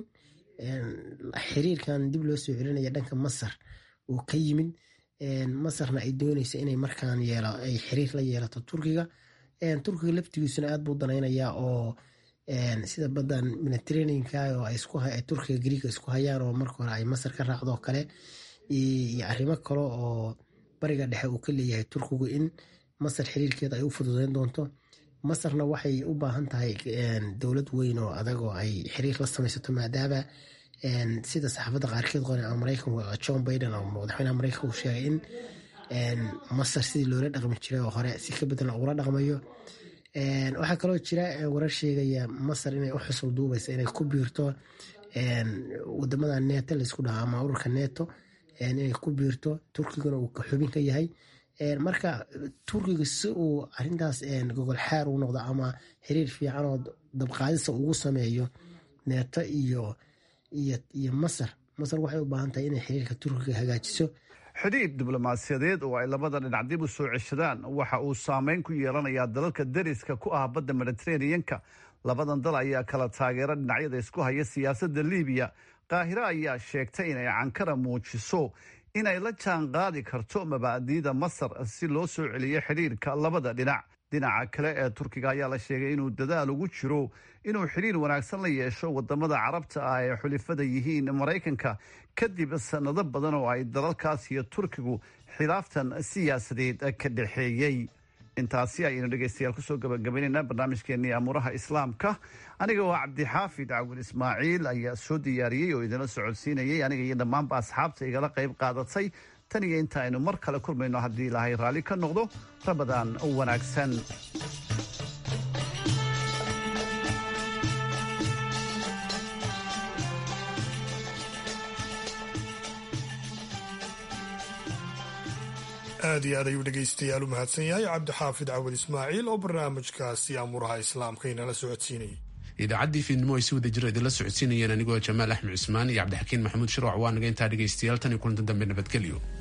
xiriirkan dib loo soo celinaya dhanka masar uu ka yimid masarna ay dooneysa inay markaan ay xiriir la yeelato turkiga turkiga laftigiisuna aad buu danaynayaa oo sida badan mediterraneanka oo ay turkiga griiga isku hayaan oo marka hore ay masar ka raacdo kale iyo arrimo kale oo bariga dhexe uu ka leeyahay turkigu in masar xiriirkeeda ay u fududeyn doonto masarna waxay u baahan tahay dowlad weyn oo adag oo ay xiriir la samaysato maadaama sida saxaafadda qaarkeed qoren ama maraykanka john biden oo madaxweynaha maraykanka uu sheegay in masar sidii loola dhaqmi jiray oo hore si ka bedelan ugula dhaqmayo waxaa kaloo jira warar sheegaya masar inay u xusul duubaysa inay ku biirto wadamada neto laisku dhaho ama ururka neto inay ku biirto turkiguna uu xubin ka yahay marka turkiga si uu arintaas gogol xaar u noqdo ama xiriir fiican oo dabqaadisa ugu sameeyo neto iyo iyo masar masar waxay u baahan tahay inay xiriirka turkiga hagaajiso xidhiir diblomaasiyadeed oo ay labada dhinac dib u soo ceshadaan waxa uu saameyn ku yeelanayaa dalalka deriska ku ah badda mediteraneanka labadan dal ayaa kala taageera dhinacyada isku haya siyaasadda libiya qaahiro ayaa sheegtay inay cankara muujiso inay la jaan qaadi karto mabaadi'da masar si loo soo celiyo xidhiirka labada dhinac dhinaca kale ee turkiga ayaa la sheegay inuu dadaal ugu jiro inuu xidhiir wanaagsan la yeesho wadamada carabta ah ee xulifada yihiin maraykanka kadib sanado badan oo ay dalalkaas iyo turkigu khilaaftan siyaasadeed ka dhexeeyey intaasi ayaynu dhegeystayaal kusoo gabagabaynaynaa barnaamijkeenii amuuraha islaamka aniga oo cabdixaafid cawil ismaaciil ayaa soo diyaariyey oo idinla socodsiinayay aniga iyo dhammaanba asxaabta igala qayb qaadatay tan iyo inta aynu mar kale kulmayno haddii ilaahay raalli ka noqdo rabadaan wanaagsan aad iyo aad ayuu dhegaystayaal u mahadsan yahay cabdixaafid cawad ismaaciil oo barnaamijkaasi amuuraha islaamka inala socodsiinayay idaacaddii fiidnimo ay si wada jiro idinla socodsiinayeen anigoo jamaal axmed cusmaan iyo cabdixakiin maxamuud shirwac waa naga intaa dhegaystayaal tan iyo kulantan dambe nabadgelyo